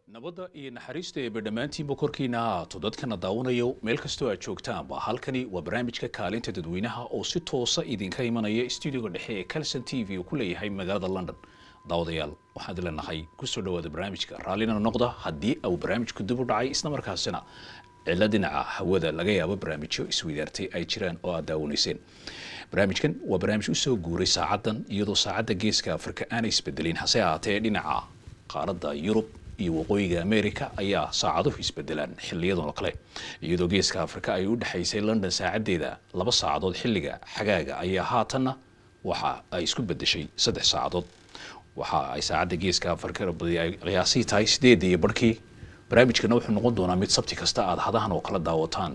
nabadda iyo naxariista eeba dhammaantiinba korkiina haato dadkana daawanayo meel kastoo aad joogtaanba halkani waa barnaamijka kaalinta dadweynaha oo si toosa idinka imanaya stuudiyoga dhexe ee calson t v uu ku leeyahay magaalada london daawadayaal waxaan leenahay kusoo dhawaada barnaamijka raallina noqda haddii uu barnaamijku dib u dhacay isla markaasina cilo dhinaca hawada laga yaabo barnaamijyo isweydaartay ay jiraan oo aad daawanayseen barnaamijkan waa barnaamij usoo guuray saacadan iyadoo saacadda geeska afrika aanay isbedelin hase ahaatee dhinaca qaaradda yurub iyo waqooyiga america ayaa saacaduhu isbedelaan xiliyadan oo kale iyadoo geeska afrika ay u dhexaysay london saacadeeda laba saacadood xilliga xagaaga ayaa haatanna waxa ay isku bedeshay saddex saacadood waxa ay saacadda geeska afrika ay qiyaasii tahay sideedii iyo barhkii barnaamijkana wuxuu noqon doonaa mid sabti kasta aad hadahan oo kala daawataan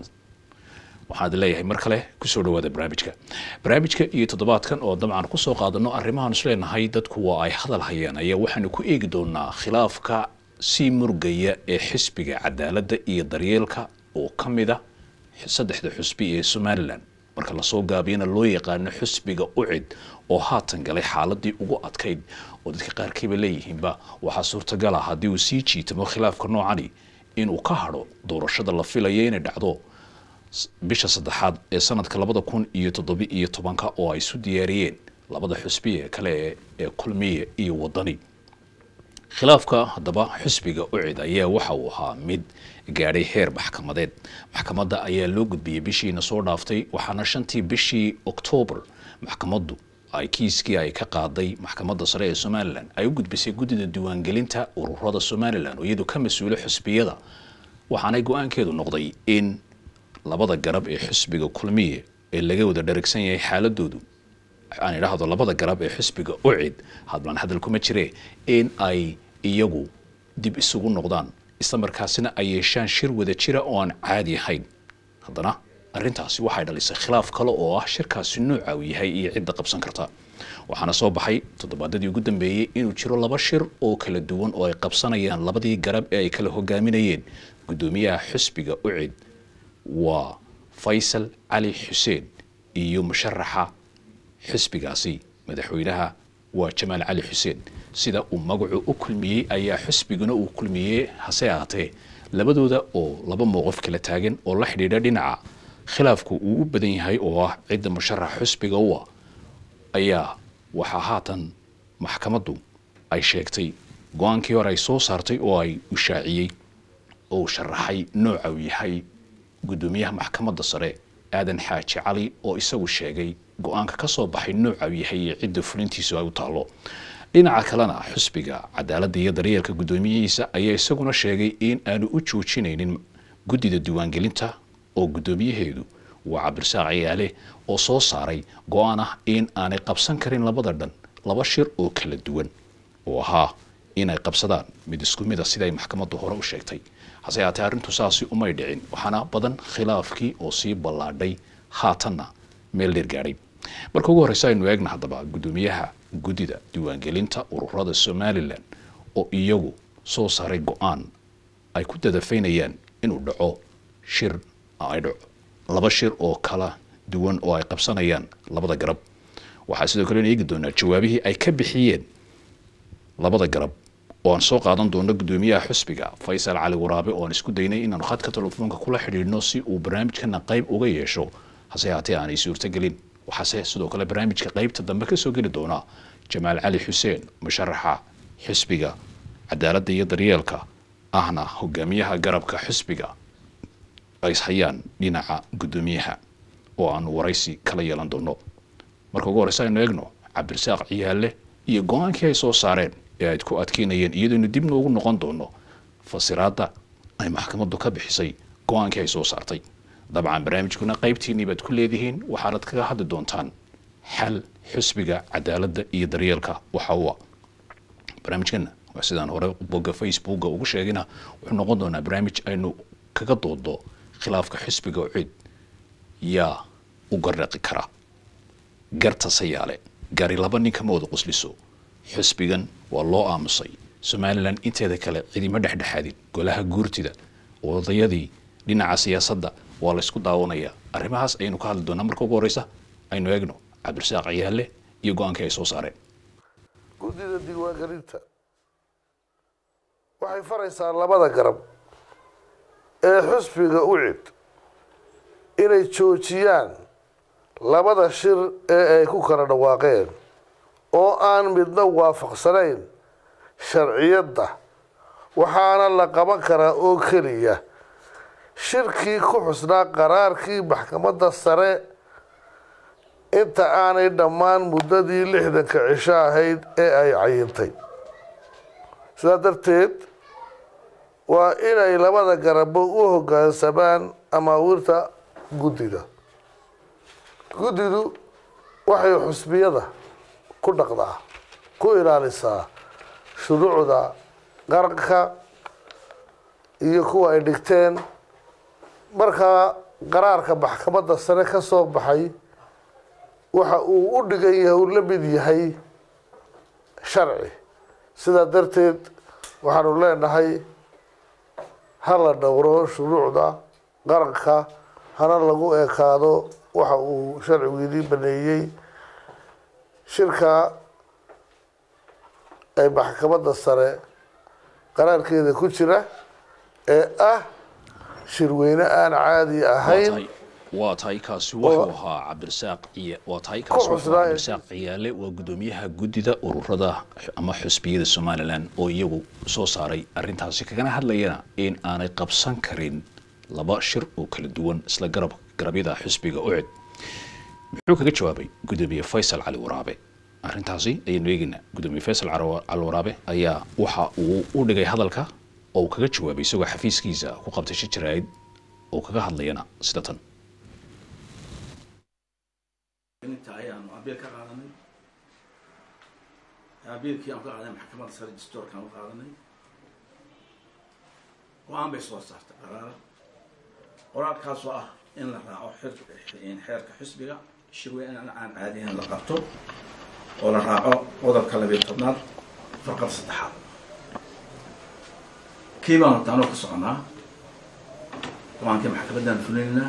waxaad leeyahay mar kale kusoo dhawaada barnaamijka barnaamijka iyo toddobaadkan oo dabcan kusoo qaadano arrimahaan isleenahay dadku waa ay hadal hayaan ayaa waxaanu ku eegi doonaa khilaafka sii murgaya ee xisbiga cadaaladda iyo daryeelka oo ka mid a saddexda xusbi ee somalilan marka lasoo gaabiyana loo yaqaano xusbiga ucid oo haatan galay xaaladii ugu adkayd oo dadka qaarkiiba leeyihiinba waxaa suurtagal ah haddii uu sii jiitamo khilaafka noocani inuu ka hadho doorashada la filaya inay dhacdo bisha saddexaad ee sanadka labada kun iyo toddobi iyo tobanka oo ay isu diyaariyeen labada xusbi ee kale ee kulmiye iyo wadani khilaafka haddaba xusbiga ucid ayaa waxa uu ahaa mid gaadhay heer maxkamadeed maxkamadda ayaa loo gudbiyey bishiina soo dhaaftay waxaana shantii bishii oktoobar maxkamaddu ay kiiskii ay ka qaaday maxkamadda sare ee somalilan ay u gudbisay guddida diiwaangelinta ururada somalilan oo iyadu ka mas-uula xusbiyada waxaanay go-aankeedu noqday in labada garab ee xusbiga kulmiye ee laga wada dharagsan yahay xaaladoodu aan idhaahdo labada garab ee xusbiga ucid hadbaan hadal kuma jire in ay iyagu dib isugu noqdaan isla markaasina ay yeeshaan shir wada jira oo aan caadi ahayn haddana arrintaasi waxay dhalisay khilaaf kale oo ah shirkaasi nooca uu yahay iyo cidda qabsan karta waxaana soo baxay toddobaadadii ugu dambeeyey inuu jiro laba shir oo kala duwan oo ay qabsanayaan labadii garab ee ay kala hogaaminayeen guddoomiyaha xusbiga ucid waa faysal cali xuseen iyo musharaxa xisbigaasi madaxweynaha waa jamaal cali xuseen sida uu magacu u kulmiyey ayaa xisbiguna uu kulmiyey hase ahaatee labadooda oo laba mowqif kala taagan oo la xidhiidha dhinaca khilaafku uu u badan yahay oo ah cidda musharaxa xisbiga u ah ayaa waxaa haatan maxkamaddu ay sheegtay go-aankii hore ay soo saartay oo ay ushaaciyey oo sharaxay nooca uu yahay guddoomiyaha maxkamadda sare aadan xaaji cali oo isagu sheegay go-aanka ka soo baxay nooca uu yahay iyo cidda fulintiisu ay u taalo dhinaca kalena xusbiga cadaaladda iyo daryeelka guddoomiyihiisa ayaa isaguna sheegay in aanu u joojinaynin guddida diiwaangelinta oo guddoomiyaheedu waa cabdirasaaq ciyaale oo soo saaray go-aan ah in aanay qabsan karin labada dhan laba shir oo kala duwan oo ahaa inay qabsadaan mid isku mid a siday maxkamaddu hore u sheegtay hase haatee arrintu saasi umay dhicin waxaana badan khilaafkii oo sii ballaadhay haatanna meel dheer gaadhay marka ugu horreysa aynu eegna haddaba guddoomiyaha guddida diiwaangelinta ururada somalilan oo iyagu soo saaray go-aan ay ku dadafaynayaan inuu dhaco shir ay dhaco laba shir oo kala duwan oo ay qabsanayaan labada garab waxaa sidoo kale eegi doonaa jawaabihii ay ka bixiyeen labada garab oo aan soo qaadan doono guddoomiyaha xusbiga faysal cali waraabe oo aan isku daynay inaanu khadka telefoonka kula xidhiidhno si uu barnaamijkana qayb uga yeesho hase haatee aanay suurtogelin waxaase sidoo kale barnaamijka qaybta dambe kasoo geli doonaa jamaal cali xuseen musharaxa xisbiga cadaaladda iyo daryeelka ahna hogaamiyaha garabka xisbiga ay ishayaan dhinaca guddoomiyaha oo aanu waraysi kala yeelan doono marka ugu horeysa aynu eegno cabdirasaaq ciyaale iyo go-aankii ay soo saareen ee ayd ku adkeynayeen iyadooynu dibna ugu noqon doono fasiraadda ay maxkamaddu ka bixisay go-aankii ay soo saartay dabcan barnaamijkuna qaybtiinii baad ku leedihiin waxaanad kaga hadli doontaan xal xusbiga cadaaladda iyo daryeelka waxa ua barnaamijkana waa sidaan hore bogga facebooka ugu sheegina wuxuu noqon doonaa barnaamij aynu kaga doodo khilaafka xusbiga cid yaa u garraqi kara garta sayaale gari laba ninka ma wada qusliso xusbigan waa loo aamusay somalilan inteeda kale cidima dhexdhexaadin golaha guurtida odayadii dhinaca siyaasadda waa laysku daawanayaa arrimahaas ayaynu ka hadli doonaa marka ugu horeysa aynu eegno cabdirasaaq ciyaale iyo go-aankii ay soo saareen guddida diiwaangelinta waxay faraysaa labada garab ee xusbiga ucid inay joojiyaan labada shir ee ay ku kala dhawaaqeen oo aan midna waafaqsanayn sharciyadda waxaana la qaban karaa oo keliya shirkii ku xusnaa qaraarkii maxkamadda sare inta aanay dhammaan muddadii lixdanka cisho ahayd ee ay cayintay sidaa darteed waa inay labada garabo u hoggaansamaan amaawiirta guddida guddidu waxay xusbiyada ku dhaqdaa ku ilaalisaa shuruucda qaranka iyo kuwa ay dhigteen markaa qaraarka maxkamadda sare ka soo baxay waxa uu u dhigan yahay uu la mid yahay sharci sidaa darteed waxaanu leenahay ha la dhowro shuruucda qaranka hana lagu ekaado waxa uu sharcigu idii baneeyey shirka ay maxkamadda sare qaraarkeeda ku jira ee ah shirweyne aan caadi ahayn waa tahay kaasi wuxuu ahaa cabdirasaaq ciya waa tahay kaasi wuxuu ahaa cabdirasaaq ciyaale waa guddoomiyaha guddida ururada ama xusbiyada somalilan oo iyagu soo saaray arrintaasi kagana hadlayana in aanay qabsan karin laba shir oo kala duwan isla garab garabyada xusbiga ucid muxuu kaga jawaabay guddoomiye faysal cali waraabe arrintaasi ayaynu eegaynaa guddoomiye faysal cali waraabe ayaa waxa uu u dhigay hadalka oo uu kaga jawaabay isagoo xafiiskiisa ku qabtay shir jaraa'id oo kaga hadlayana sida tan inta ayaanu abiil ka qaadanay abiilkii aan ka qaadanay maxkamadda sare distoorkaan u qaadanay go-aan bay soo saartay qaraara qoraalkaasoo ah in la raaco xeerka xisbiga shirweyn aan caadiyan la qabto oo la raaco qodobka labiyo tobnaad farqada saddexaad kii baanu taanoo ka soconaa go-aankii maxkamaddaan fulinaynaa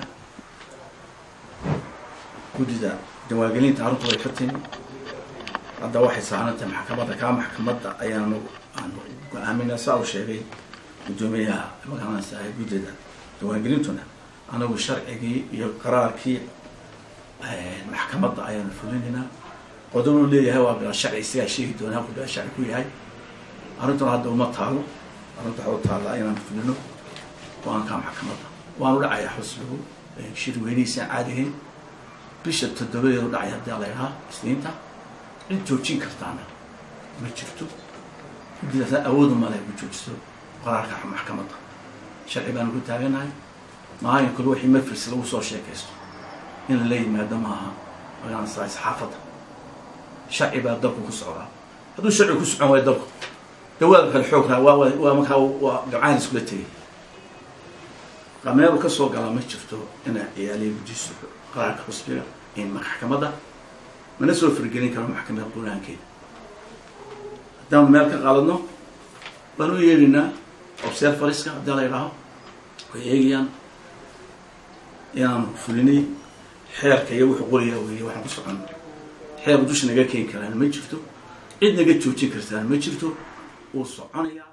guddida diwaangelinta arrintu way ka timi hadda waxay saarantahay maxkamadda kaa maxkamadda ayaanu aanu go-aaminaa saa uu sheegay guddoomiyaha magaranaysa ah guddida diwaangelintuna anagu sharcigii iyo qaraarkii maxkamadda ayaanu fulinaynaa qodobuu leeyahay waa bila sharci isagaa sheegi doonaa halku bila sharci ku yahay arrintuna hadda uma taalo arrinta waxu taalla inaan fulino go-aankaa maxkamadda waanu dhacayaa xusbigu shir weynihiisaan caadigayn bisha toddobadeedu dhacay haddii la idhaha isniinta cid joojin kartaana ma jirto guddidaasna awoodu male ku joojiso qaraarka maxkamadda sharci baanu ku taaganahay maalin kale wixii mafris lagu soo sheekaysto in lala yimaado maaha magaranaysaa saxaafadda sharci baa dalku ku socdaa hadduu sharci ku socon waayo dalku dawaada kale xoog raa waa waa markaa waa gabcaan iskula tegay qameelu ka soo galaa ma jirto inaa ciyaaliya gujiso qaraarka xusbiga in maxkamadda mana soo fargelin karo maxkamadda qulaankeeda haddaanu meel ka qaaladno waanu u yeedhinaa observariska haddii la idhaaho way eegayaan inaanu fulinay xeerka iyo wuxuu qoriyaa weeye waxaan ku socon xeer dusha naga keeni karaan ma jirto cid naga joojin kartaan ma jirto wuu soconayaa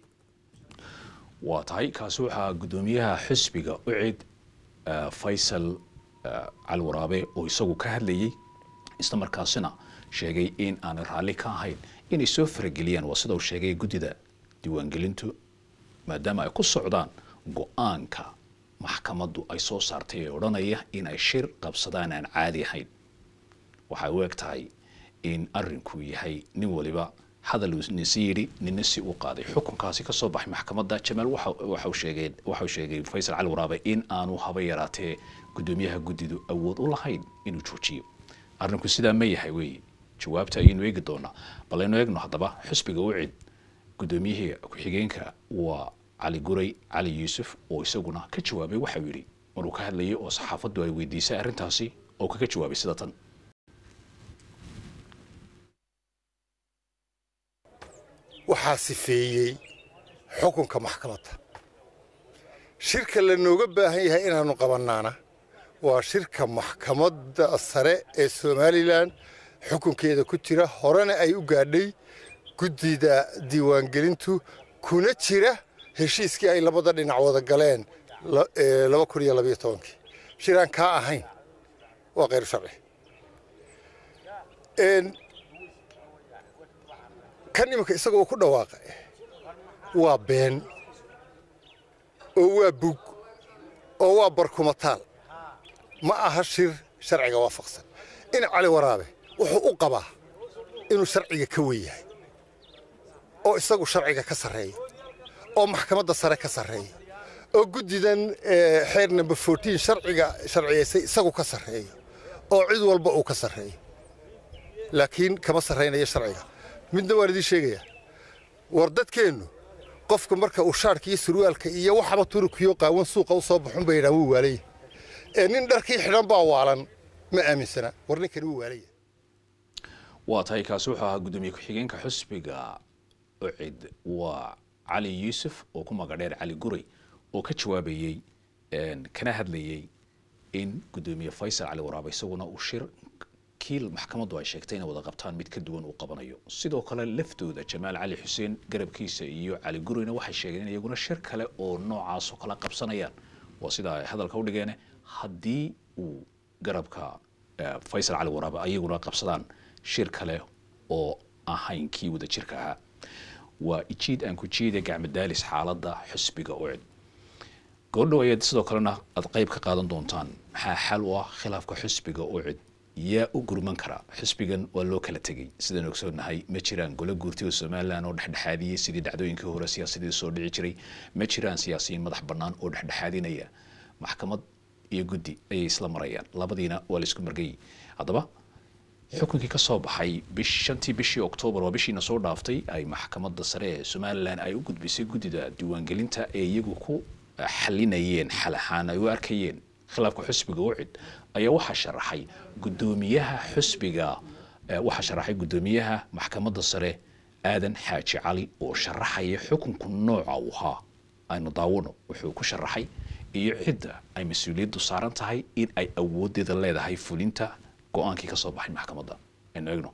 waa tahay kaasi waxaa guddoomiyaha xisbiga ucid faysal cali waraabe oo isagu ka hadlayay isla markaasina sheegay in aanay raalli ka ahayn inay soo farageliyaan waa sida uu sheegay guddida diiwaangelintu maadaama ay ku socdaan go-aanka maxkamaddu ay soo saartay ee odhanaya in ay shir qabsadaan aan caadi ahayn waxay u eg tahay in arinku yahay nin waliba hadal nisi yidhi nina si u qaaday xukunkaasi kasoo baxay maxkamadda jamaal waxau sheegay waxau sheegay faysal cali waraabe in aanu haba yaraatee guddoomiyaha guddidu awood u lahayn inuu joojiyo arrinku sidaa ma yahay weeye jawaabta ayaynu eegi doonaa bal aynu eegno haddaba xusbiga ucid guddoomiyihii ku-xigeenka waa cali guray cali yuusuf oo isaguna ka jawaabay waxau yidhi maruu ka hadlayay oo saxaafaddu ay weydiisay arrintaasi oo kaga jawaabay sida tan waxaa sifeeyey xukunka maxkamadda shirka lanooga baahan yahay inaannu qabannaana waa shirka maxkamadda sare ee somalilan xukunkeeda ku jira horena ay u gaadhay guddida diiwaangelintu kuna jira heshiiskii ay labada dhinac wada galeen la- ee, laba kun iyo labayo tobankii shiraan kaa ahayn waa khayr sharci Een, kan iminka isagoo ku dhawaaqa waa been oo waa bug oo waa barkumataal ma aha shir sharciga waafaqsan in cali waraabe wuxuu u qabaa inuu sharciga ka wen yahay oo isagu sharciga ka sarreeya oo maxkamadda sare ka sarreeya oo guddidan eh, xeer number fourteen sharciga sharciyaysay isagu ka sarreeya oo cid walba uu ka sarreeya laakiin kama sarraynayo sharciga midna waan idiin sheegayaa war dadkeennu qofka marka uu shaarka iyo surwaalka iyo waxaba turukiyo qaawan suuqa u soo baxun bay yidhahan wuu waalaya ee nin dharkii xidhan baa waalan ma aaminsana war ninkani wuu waalaya waa tahay kaasi wuxuu ahaa gudoomiye ku-xigeenka xusbiga ucid waa cali yuusuf oo ku magadheer cali guray oo ka jawaabayey een, kana hadlayey in gudoomiye faysal cali waraabe isaguna uu shir kiil maxkamaddu ay sheegtay inay wada qabtaan mid ka duwan uu qabanayo sidoo kale laftooda jamaal cali xuseen garabkiisa iyo cali gurayna waxay sheegeen in iyaguna shir kale oo noocaas oo kala qabsanayaan waa sida ay hadalka u dhigeen haddii uu garabka eh, faysal cali waraabe ayaguna qabsadaan shir kale oo ahayn kii wada jirka ahaa waa ijiid aan ku jiida gacmadaalis xaaladda xusbiga ucid goordhow ayaad sidoo kalena aad qayb ka qaadan doontaan maxaa xal u ah khilaafka xusbiga ucid yaa u gurman kara xusbigan waa loo kala tegey sidaan ogsoonahay ma jiraan golo guurti oo somalilan oo dhexdhexaadiyey sidii dhacdooyinkii hore siyaasadii soo dhici jiray ma jiraan siyaasiyiin madax bannaan oo dhexdhexaadinaya maxkamad iyo guddi ayay isla marayaan labadiina waa la isku margayey haddaba xukunkii ka soo baxay bish shantii bishii oktoobar waa bishiina soo dhaaftay ay maxkamadda sare ee somalilan ay u gudbisay guddida diiwaangelinta ee iyagu ku eh, xalinayeen xal ahaan ay u arkayeen khilaafka xusbiga ucid ayaa waxaa sharaxay guddoomiyaha xusbiga eh, waxaa sharaxay guddoomiyaha maxkamadda sare aadan xaaji cali oo sharaxaya xukunku nooca uu ahaa aynu daawano wuxuu ku sharaxay iyo cidda ay mas-uuliyaddu saaran tahay in ay awoodeeda leedahay fulinta go-aankii ka soo baxay maxkamadda aynu eegno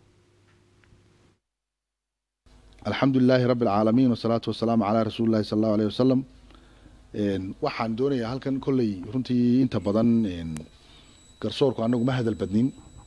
alxamdu lilaahi rabi alcaalamiin wasalaatu wasalaamu calaa rasuuli llahi sala allahu aleyh wasalam Een, waxaan doonayaa halkan kolley runtii inta badan een, garsoorku anagu ma hadal badnin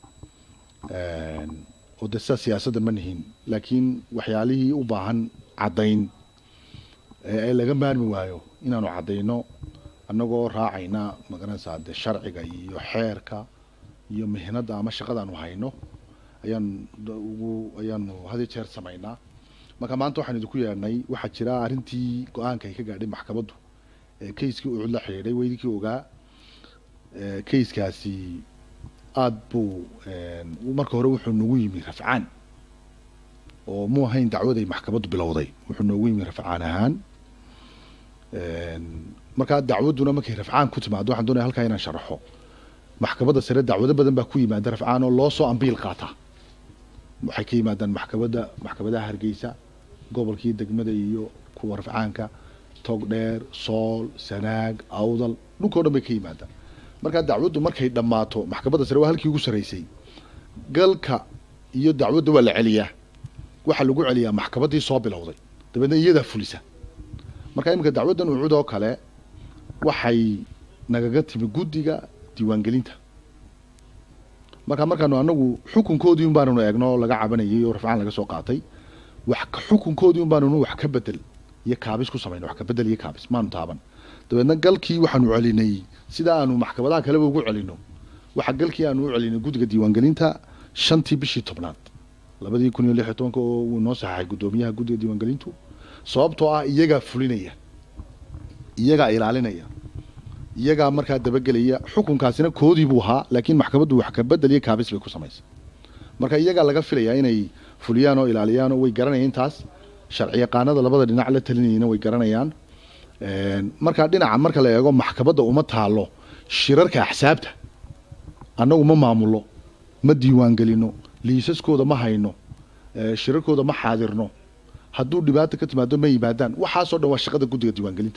Een, oo de sidaa siyaasadda ma nihin laakiin waxyaalihii u baahan caddayn ee ay laga maarmi waayo inaanu caddayno annagoo raacayna magaranaysaa de sharciga iyo xeerka iyo mihnadda ama shaqadaanu hayno ayaan da- ugu ayaanu had iyo jeer samaynaa marka maanta waxaan idinku yeedhnay waxaa jira arrintii go-aanka ay ka gaadhay maxkamaddu ee kayskii ucud la xidhiidhay weydinkii ogaa ee kayskaasi aada buu een, marka hore wuxuu noogu yimi rafcaan oo mu ahayn dacwaday maxkamaddu bilowday wuxuu noogu yimi rafcaan ahaan Een, markaa dacwadduna markay rafcaan ku timaado waxaan doonaya halkaa inaan sharaxo maxkamadda sare dacwado badan baa ku yimaada rafcaan oo loo soo ambiil qaata waxay ka yimaadaan maxkamadda maxkamadaha hargeysa gobolkii degmada iyo kuwa rafcaanka togdheer sool sanaag awdal dhulkao dhan bay ka yimaadaan markaa dacwaddu markay dhammaato maxkamadda sare waa halkii ugu sarreysay galka iyo dacwadda waa la celiyaa waxaa lagu celiyaa maxkamaddii soo bilowday dabeedna iyadaa fulisa marka iminka dacwaddan ucud oo kale waxay nagaga timi guddiga diiwaangelinta marka markaanu anagu xukunkoodii un baananu eegno oo laga cabanayay oo rafcaan laga soo qaatay wax ka- xukunkoodii un baananu wax ka bedel iyo kaabis ku samayna wax ka bedel iyo kaabis maanu taaban dabeedna galkii waxaanu celinay sida aanu maxkamadaha kaleba ugu celino waxa galkii aanu u celinay guddiga diiwaangelinta shantii bishii tobnaad labadii kun iyo lix iyo tobanka oo uu noo saxaxay guddoomiyaha guddiga diiwaangelintu sababtoo ah iyagaa fulinaya iyagaa ilaalinaya iyagaa markaa dabagelaya xukunkaasina koodii buu ahaa laakiin maxkamaddu wax ka bedel iyo kaabis bay ku samaysay marka iyagaa laga filayaa inay fuliyaan oo ilaaliyaan oo way garanayaan intaas sharci yaqaanada labada dhinac la talinayana way garanayaan Een, marka dhinaca marka la eego maxkamadda uma taalo shirarka axsaabta annagu ma maamulo ma diiwaangelino liisaskooda ma hayno ee, shirarkooda ma xaadirno hadduu dhibaata ka timaado ma yimaadaan waxaasoo dhan waa shaqada guddiga diiwaangelinta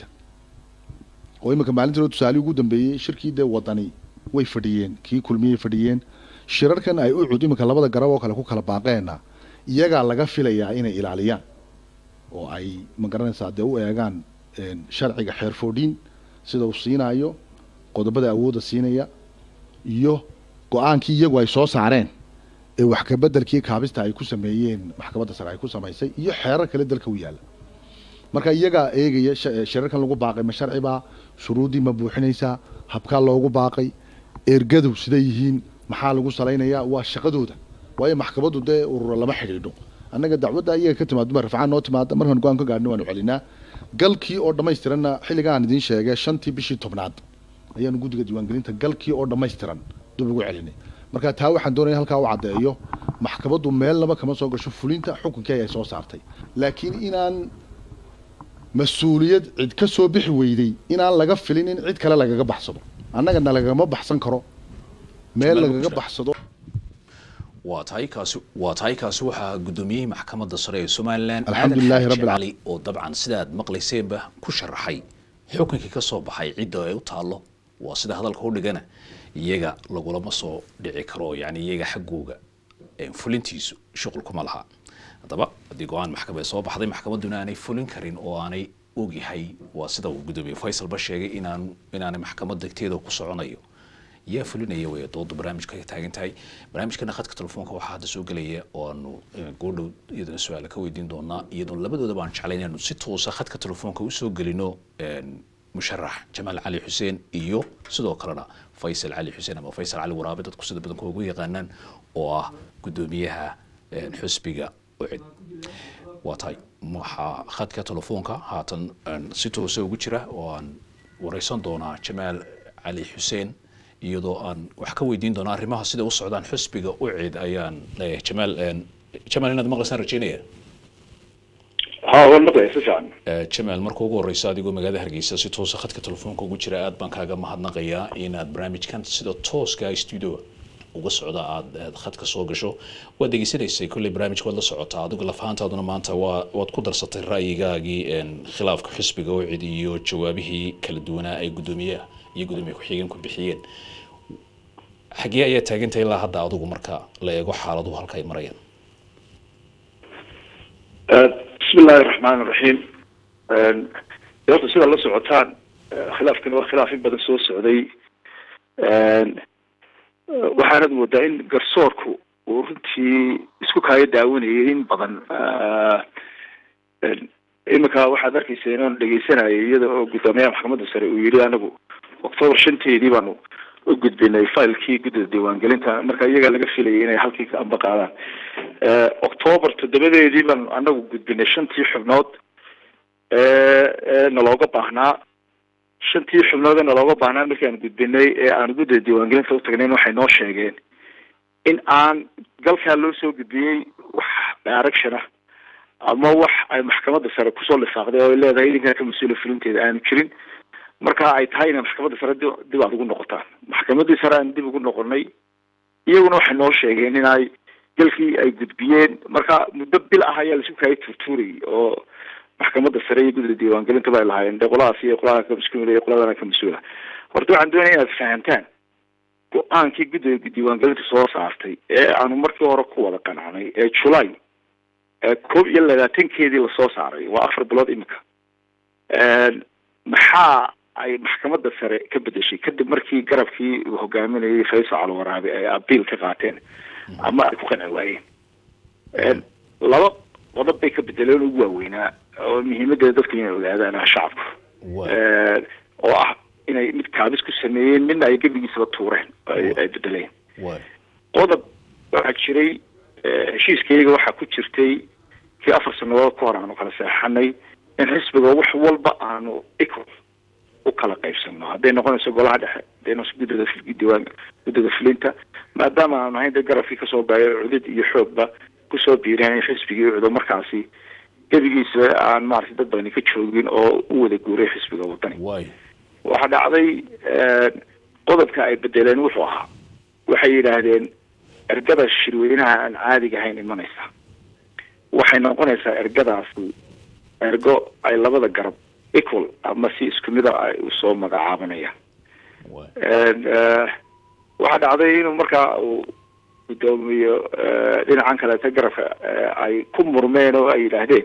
oo iminka maalintii hore tusaale ugu dambeeyey shirkii dee wadani way fadhiyeen kii kulmiyey fadhiyeen shirarkan ay u cud iminka labada garab oo kale ku kala baaqeena iyagaa laga filayaa inay ilaaliyaan oo ay ma garanaysaa dee u eegaan sharciga xeer foodhiin sida uu siinayo qodobada awoodda siinaya iyo go-aankii iyagu ay soo saareen ee wax kabedelkii kaabista ay ku sameeyeen maxkamadda sare ay ku samaysay iyo xeerar kale dalka u yaalla marka iyagaa eegaya shirarkan lagu baaqay ma sharcibaa shuruuddii ma buuxinaysaa habkaa loogu baaqay ergadu siday yihiin maxaa lagu salaynayaa waa shaqadooda waayo maxkamaddu dee urura lama xidhiidho annaga dacwadda iyaga ka timaado ma rafcaan noo timaada markaan go-aan ka gaadhno waanu celinaa galkii oo dhammaystiranna xilliga aan idiin sheegay shantii bishii tobnaad ayaanu guddiga diiwaangelinta galkii oo dhammaystiran dib ugu celinay marka taa waxaan doonaya halkaa u caddeeyo maxkamaddu meel laba kama soo gasho fulinta xukunkii ay soo saartay laakiin inaan mas-uuliyad cid ka soo bixi weyday inaan laga filin in cid kale lagaga baxsado annagana lagama baxsan karo meel lagaga baxsado waa tahay kaasi waa tahay kaasi waxaa guddoomiyihii maxkamadda sare ee somalilan Alxamdulilaahi aadan rabbil xaaji cali oo dabcan sidaad maqlayseenba ku sharaxay xukunkii ka soo baxay cidda ay u taallo waa sida hadalka u dhigana iyaga lagulama soo dhici karo yani iyaga xaggooga een, fulintiisu shuqul kuma laha haddaba haddii go-aan maxkamad soo baxday maxkamadduna aanay fulin karin oo aanay ogyahay waa sida uu guddoomiye faysalba sheegay inaan inaanay maxkamad degteeda ku soconayo yaa fulinaya way dooda barnaamijka ka taagan tahay barnaamijkana khadka telefoonka waxaa hadda soo gelaya oo aanu eh, goordhow iyadana su-aala ka weydiin doonaa iyadoo labadoodaba aan jeclayn inaanu si toosa khadka telefoonka usoo gelino een, musharax jamaal cali xuseen iyo sidoo kalena faysal cali xuseen ama faysal cali waraabe dadku sida badankooda ugu yaqaanaan oo ah guddoomiyaha een, xusbiga ucid waa tahay waxaa khadka telefoonka haatan een, si toosa ugu jira oo aan wareysan doonaa jamaal cali xuseen iyadoo aan wax ka weydiin doona arrimaha sida u socdaan xusbiga ucid ayaan leeyahay jamaal een, jamaal inaad maqlaysaan rajeynaya ها waan maqlaya si fiican Eh, jamaal marka ugu horeysa adigoo magaalada hargeysa si toosa khadka telefoonka ugu jira aad baan kaaga mahadnaqayaa inaad barnaamijkan sida tooska studio uga socda aad aad khadka soo gasho waad degeysanaysay kolley barnaamijka waad la socotaa adigu lafahantaaduna maanta waa waad ku darsatay ra'yigaagii een, khilaafka xisbiga ucid iyo jawaabihii kala duwanaa ay guddoomiyaha iyo guddoomiye ku-xigeen ku bixiyeen xagee ayaa taagantahay ilaa hadda adigu marka la eego xaaladuhu halka ay marayaan bismi illaahi raxmaan raxiim dee horta sidaad la socotaan eh, khilaafkani waa khilaaf in badan soo socday waxaanad moodaa in garsoorku uu runtii isku kaaga daawanayay in badan Ah, een, iminka waxaad arkaysa inaan dhegeysanayay iyada oo guddoomiyaha maxkamadda sare uu yidhi anagu octoobar shanteedii baanu u gudbinay failkii guddida diiwaangelinta marka iyagaa laga filayay inay halkii ka amba qaadaan Eh, octoobar toddobadeedii baanu anagu gudbinay shantii xubnood ee ee nalooga baahnaa shantii xubnood ee nalooga baahnaa markii aan gudbinay ee aan guddida diiwaangelinta u tagnayn waxay noo sheegeen in aan galkaa loo soo gudbiyey wax direction ah ama wax ay maxkamadda sare kusoo lifaaqday oo ay leedahay idinkaa ka mas-uula fulinteeda aanu jirin marka ay tahay inay maxkamadda sare dib dib aad ugu noqotaan maxkamaddii sare aan dib ugu noqonay iyaguna waxay noo sheegeen in ay galkii ay gudbiyeen marka muddo bil ah ayaa laisku kaayay turtuurayay oo maxkamadda sare iyo guddida diiwaangelinta ba ay lahaayeen dee qoladaas iyo qolada ka mas-uula iyo qoladana ka mas-uula horta waxaan doonaya inaad fahantaan go-aankii guddida diiwaangelinta soo saartay ee aanu markii hore ku wada qanacnay ee julay ee koob iyo labaatankeedii lasoo saaray waa afar bilood imika maxaa ay maxkamadda sare ka bedeshay kadib markii garabkii uu hogaaminayay faysal calwaraabe ay abiil ka qaateen ama ay ku qanci waayeen laba qodob bay ka bedeleen ugu waaweynaa oo muhiimadeeda dadku inay ogaadaan ah shacabku Waay. oo ah inay mid kaabis ku sameeyeen midna ay gebigiisaba tuureen oo ay ay bedeleen waay qodob waxaa jiray eh, heshiiskayga waxaa ku jirtay kii afar sanadood ka hor aanu kala seexanay in xisbiga wax walba aanu equal u kala qaybsano hadday noqonayso golaha dhexe hadday noqonayso guddida fil- diiwaan guddida fulinta maadaama aanu ahayn dee garabkii kasoo baayay cudud iyo xoogba kusoo biireen in xisbigii cudo markaasi gebigiisa aan maaragtay dad badani ka joogin oo u wada guuray xisbiga wadani waay waxaa dhacday qodobka ay bedeleen wuxuu ahaa waxay yidhaahdeen ergada shirweynaha aan caadiga ahayn imanaysa waxay noqonaysaa ergadaasi ergo ay labada garab equal ama si isku mida ay usoo magacaabanayaan waay Eh, waxaa dhacday inuu markaa uu guddoomiyo eh, dhinacan kaleeta garabka eh, ay ku murmeen oo ay yidhaahdeen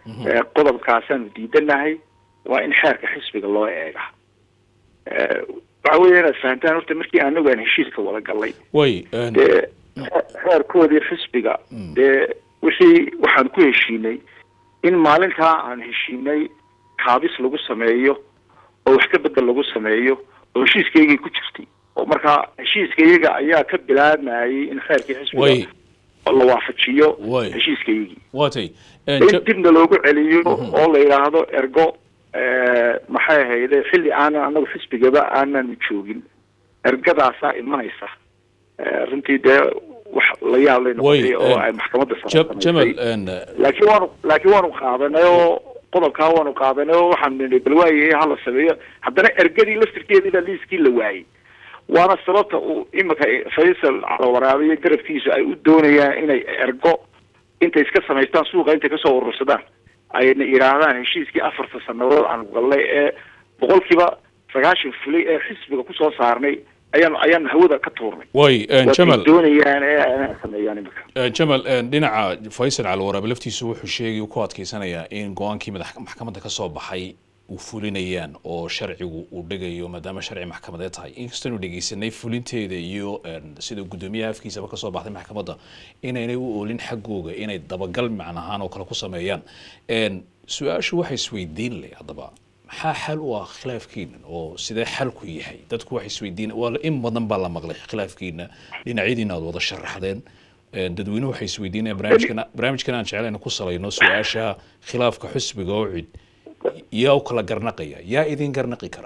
Eh, qodobkaasaanu diidanahay waa in xeerka xisbiga loo eega Eh, waxa weeye inaad fahantaan horta markii anagu aan heshiiska wada galnay way een, dee xe- xeerkoodii xisbiga dee wixii waxaan ku heshiinay in maalintaa aan heshiinay kaabis lagu sameeyo oo wax ka bedel lagu sameeyo oo heshiiskaygii ku jirtay oo markaa heshiiskayaga ayaa ka bilaabmayay in xeerkii xisbiga way la waafajiyo Way. heshiiskaygii waatay een, in Ja- dibna loogu celiyo oo la yidhaahdo ergo eh, maxay ahayde xilli aanan anagu xisbigaba aanan joogin ergadaasaa imanaysa Eh, runtii dee wax la yaab lay Way, noqotay oo eh, ay maxkamadda Ja- sare jamal samaysay een, laakiin waanu laakiin waanu qaadanay oo qodobkaa waanu qaadanay oo waxaan nidhi bal waayahay hala sameeyo haddana ergadii laftirkeediina liiskii la waayey waana sababta uu imika faysal calawaraabiyo garabkiisa ay u doonayaan inay ergo intay iska samaystaan suuqa intay kasoo urursadaan ayna yidhaahdaan heshiiskii afarta sanadood aan galnay ee boqolkiiba sagaashan fulay ee xisbiga kusoo saarnay ayaan ayaan hawada ka tuurnay way een, waatay jamal doonayaan ee ay sameeyaan imika een, jamal een, dhinaca faysal calwaraabe laftiisu wuxuu sheegay uu ku adkeysanayaa in go-aankii madax maxkamadda ka soo baxay uu fulinayaan oo sharcigu uu dhigayo maadaama sharci maxkamadeed tahay inkastoonu dhegeysanay fulinteeda iyo een, sida guddoomiyaha afkiisaba kasoo baxday maxkamadda inaynay u oolin xaggooga inay dabagal macnahaan oo kale ku sameeyaan een, su-aashu waxay isweydiin leh haddaba maxaa xal u ah khilaafkiina oo sidee xalku yahay dadku waxay isweydiin waa in badan baa la maqlay khilaafkiina dhinacyadiina aad wada sharaxdeen Een, dadweynuhu waxay isweydiinayaan barnaamijkan barnaamijkan aan jeclayna ku salayno su-aasha khilaafka xusbiga oo cid yaa u kala garnaqaya yaa idin garnaqi kara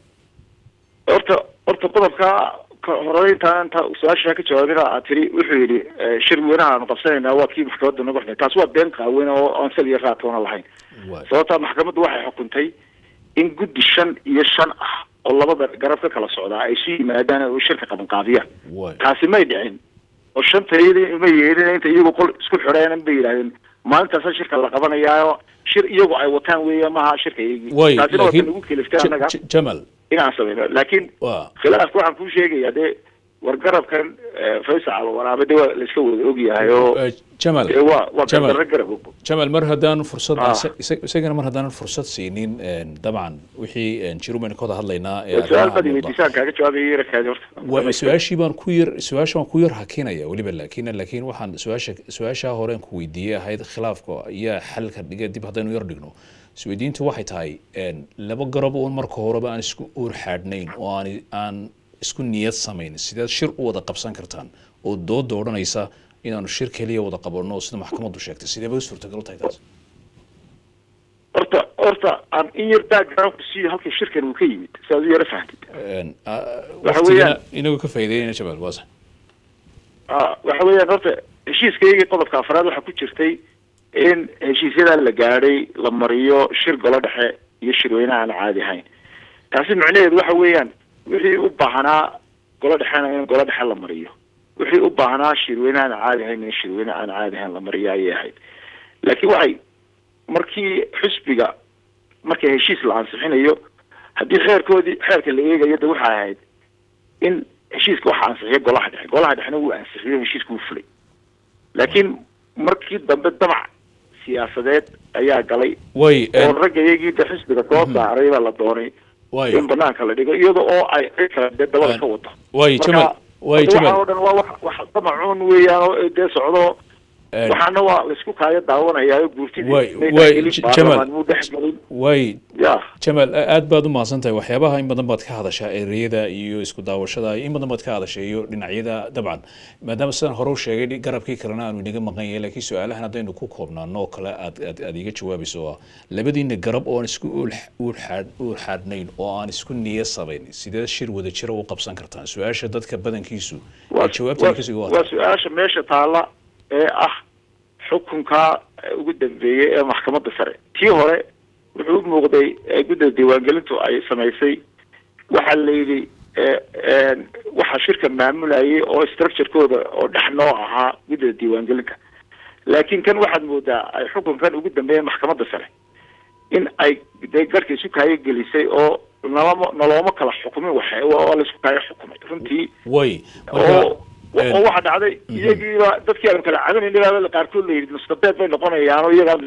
horta horta qodobka ka horeynta inta su-aasha ka jawaabina aad tiri wuxuu yidhi eh, shir weynaha aanu qabsanaynaa waa kii maxkamadda nagu xidhay taas waa been qaawen oo aan sal iyo raatoona lahayn Waay. sababtaa maxkamaddu waxay xukuntay in guddi shan iyo shan ah oo labada garab ka kala socdaa ay isu yimaadaan oo shirka qabanqaabiyaan Waay. taasi may dhicin oo shanta iyadii ma yeelin inta iyagu qol isku xidheen bay yidhahdeen maalintaasa shirka la qabanayaayo shir iyagu ay wataan weeye maaha shirka iyagii way taasina waa laakiin nagu keliftay Ja- annaga Ja- jamal inaan sameyno laakiin waa khilaafka waxaan kuu sheegaya dee wargarabkan eh, faysal waraabe de waa laiska wada ogyahay oo Eh, jamal dee waa waa Jamal. gardarro garab og jamal mar haddaan fursad Ah. isa- isa- isagana mar haddaanan fursad siinin een, dabcan wixii een, jirumaynu ka wada hadlaynaa ee su-aal arrimaha bad muuqda. weydiisaan kaaga jawaabaya yarakaadi horta waa su-aashii baan ku yar su-aasha waan ku yar hakinaya weliba laakiin laakiin waxaan su-aasha su-aashaa horeen ku weydiiyey ahayd khilaafka ayaa xalka dhiga dib haddaynu yar dhigno isweydiintu waxay tahay een, laba garab uun marka horeba aan isku uur xaadhnayn oo aan aan isku niyad samayn sideed shir u wada qabsan kartaan oo dooda odhanaysa inaanu shir keliya wada qabanno sida maxkamaddu sheegtay sideeba suurtagal u tahay taas horta horta aan in yar background ku siiyo halka shirkan uu ka yimid si aad u yara fahamtid Een, ah, Waxa waqtigana weeyaan- inagu ka faa'iideynaya jabaal waa sax ah waxa weeyaan horta heshiiskaygii qodobka afraad waxaa ku jirtay in heshiisyadan la gaadhay la mariyo shir golo dhexe iyo shirweyne aan caadi ahayn taasi micnaheedu waxa weeyaan wixii u baahnaa golo dhexena in golo dhexe la mariyo wixii u baahnaa shirweyne aan caadi ahayn in shirweyne aan caadi ahayn la mariyo ayay ahayd laakiin waxay markii xisbiga marka heshiis la ansixinayo haddii xeerkoodii xeerka la eegayo de waxay ahayd in heshiiska waxa ansixiya golaha dhexe golaha dhexena wuu ansixiyo heshiiska wuu fulay laakiin markii dambe damac siyaasadeed ayaa galay way oo een, ragga iyagii de xisbiga soo saaray baa la doonay way in banaanka la dhigo iyada oo ay cid kale dee dabada ka wado way jamal way waxa jamal oo dhan waa wax wax damacuun weeyaan oo dee socdo een, waxaana waa laisku kaayo daawanayaayo guurtidii Way- may way, dhexgelin, J- baarlamaan Jamal. muu dhexgelin way ya jamal a- aad baad u mahadsan tahay waxyaabaha in badan baad ka hadashaa ereyada iyo isku daawashada in badan baad ka hadashay iyo dhinacyada dabcan maadaama sidaan hore u sheegay garabkii kalena aanu inaga maqan yahay laakiin su-aalahan haddaynu ku koobnaano oo kale aad aad aad iga jawaabayso oo ah labadiina garab oo aan isku uul uul xaad uul xaadhnayn oo aan isku niya sabayn sidee shir wada jira u qabsan kartaan su-aasha dadka badankiisu waa ee jawaabta kasii waa- waa waa su-aasha meesha taalla ee ah xukunka ugu dambeeyey ee maxkamadda sare tii hore wuxuu u muuqday ee gudda diiwaangelintu ay samaysay waxaa la yidhi e- een, waxaa shirka maamulayay oo structurekooda oo dhex noo ahaa guddada diiwaangelinta laakiin kan waxaad moodaa ay xukunkan ugu dambeeyeen maxkamadda sare in ay dee garhka isu kaayo gelisay oo nalama nalooma kala xukumin waxe waa laisku kaayo xukumay runtii way oo marka oo waxaa dhacday iyagiiba dadkii aanu kala cabanayna baaba qaarkood la yidhi nusqabeed bay noqonayaan oo iyagaa nus-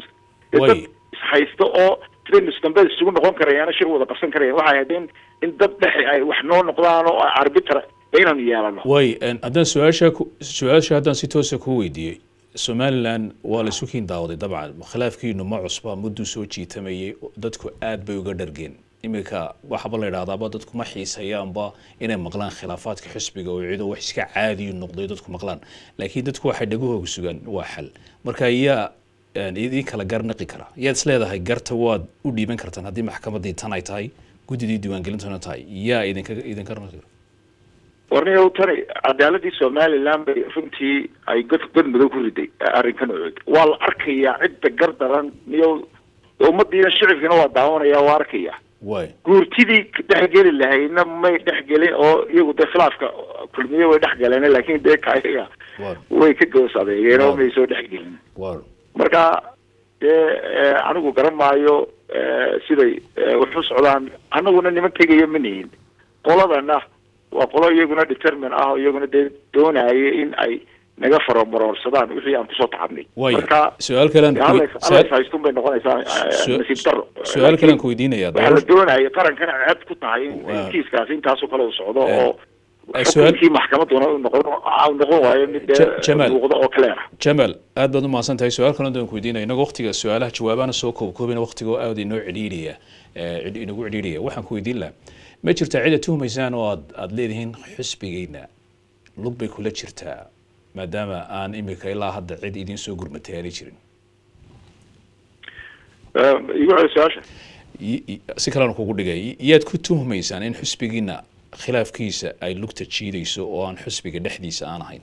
dee Way. dad ishaysto oo trainers dambe isugu noqon karayaan shir wada qabsan karayaan waxay ahayd in in dad dhexe ay wax noo noqdaan oo arbitra inaynu yeelano way een, haddaan su-aasha ku- su-aasha haddaan si toosa kuu weydiiyey somalilan waa la isu kiin daawaday dabcan khilaafkiinu ma cusba mudduu soo jiitamayay dadku aad bay uga dhargeen iminka waxaaba la idhahdaaba dadku ma xiisayaanba inay maqlaan khilaafaadka xisbiga oo cido wax iska caadiyu noqday dadku maqlaan laakiin dadku waxay dhagahooga sugaan waa xal marka yaa een, idin kala garnaqi kara yaad is leedahay garta waad u dhiiban kartaan haddii maxkamadii tan ay tahay guddidii diiwaangelintuna tahay yaa idinka idinka garnaqi kara warniyow tani cadaaladii somaliland bay runtii ay god god madow ku riday arrinkan ood waa la arkayaa cidda gar daran niyow ummadiina shicibkiina waa daawanaya waa arkaya way guurtidii dhexgeli lahayna may dhexgelin oo iyagu dee khilaafka kulmiye way dhexgaleen laakiin dee kaayaga war way ka goos adeegeen oo Waaw. may soo dhexgelin war marka dee eh, anigu garan maayo eh, siday eh, wax u socdaan anaguna niman tegaya ma nihin qoladana waa qolo iyaguna determin ah oo iyaguna dee doonaya in ay naga faromaroorsadaan wixii aan kusoo tacabnay way marka su-aal kalean dee alla is- alla is haystun bay noqonaysaa eh, Su- nasiib daro su-aal kalean ku weydiinaya waxaa la doonaya qarankana ceeb ku tahay in Waa. in kiiskaasi intaasoo kale uu socdo Eh, oo eh, su-aal- xukunkii maxkamaduna uu noqon uu noqon waayo mid dee Ja- Jamaal. muuqda oo clear ah jamal aad baad u mahadsan tahay su-aal kalean doon ku weydiinaya inaga waqtiga su-aalaha jawaabahana soo koobkoobina waqtiga oo aad inoo cidhiidhaya eh, cid- inagu cidhiidhaya waxaan ku weydiin lahaa ma jirtaa cida tuhumaysaan oo aad aad leedihiin xisbigeyna lug bay kula jirtaa maadaama aan imika ilaa hadda cid idiin soo gurmatay aanay jirin Eh, igu celi su-aasha Y- y- si kalena kugu dhigay yaad ku tuhumaysaan in xisbigiina khilaafkiisa ay lugta jiidayso oo aan xisbiga dhexdiisa aan ahayn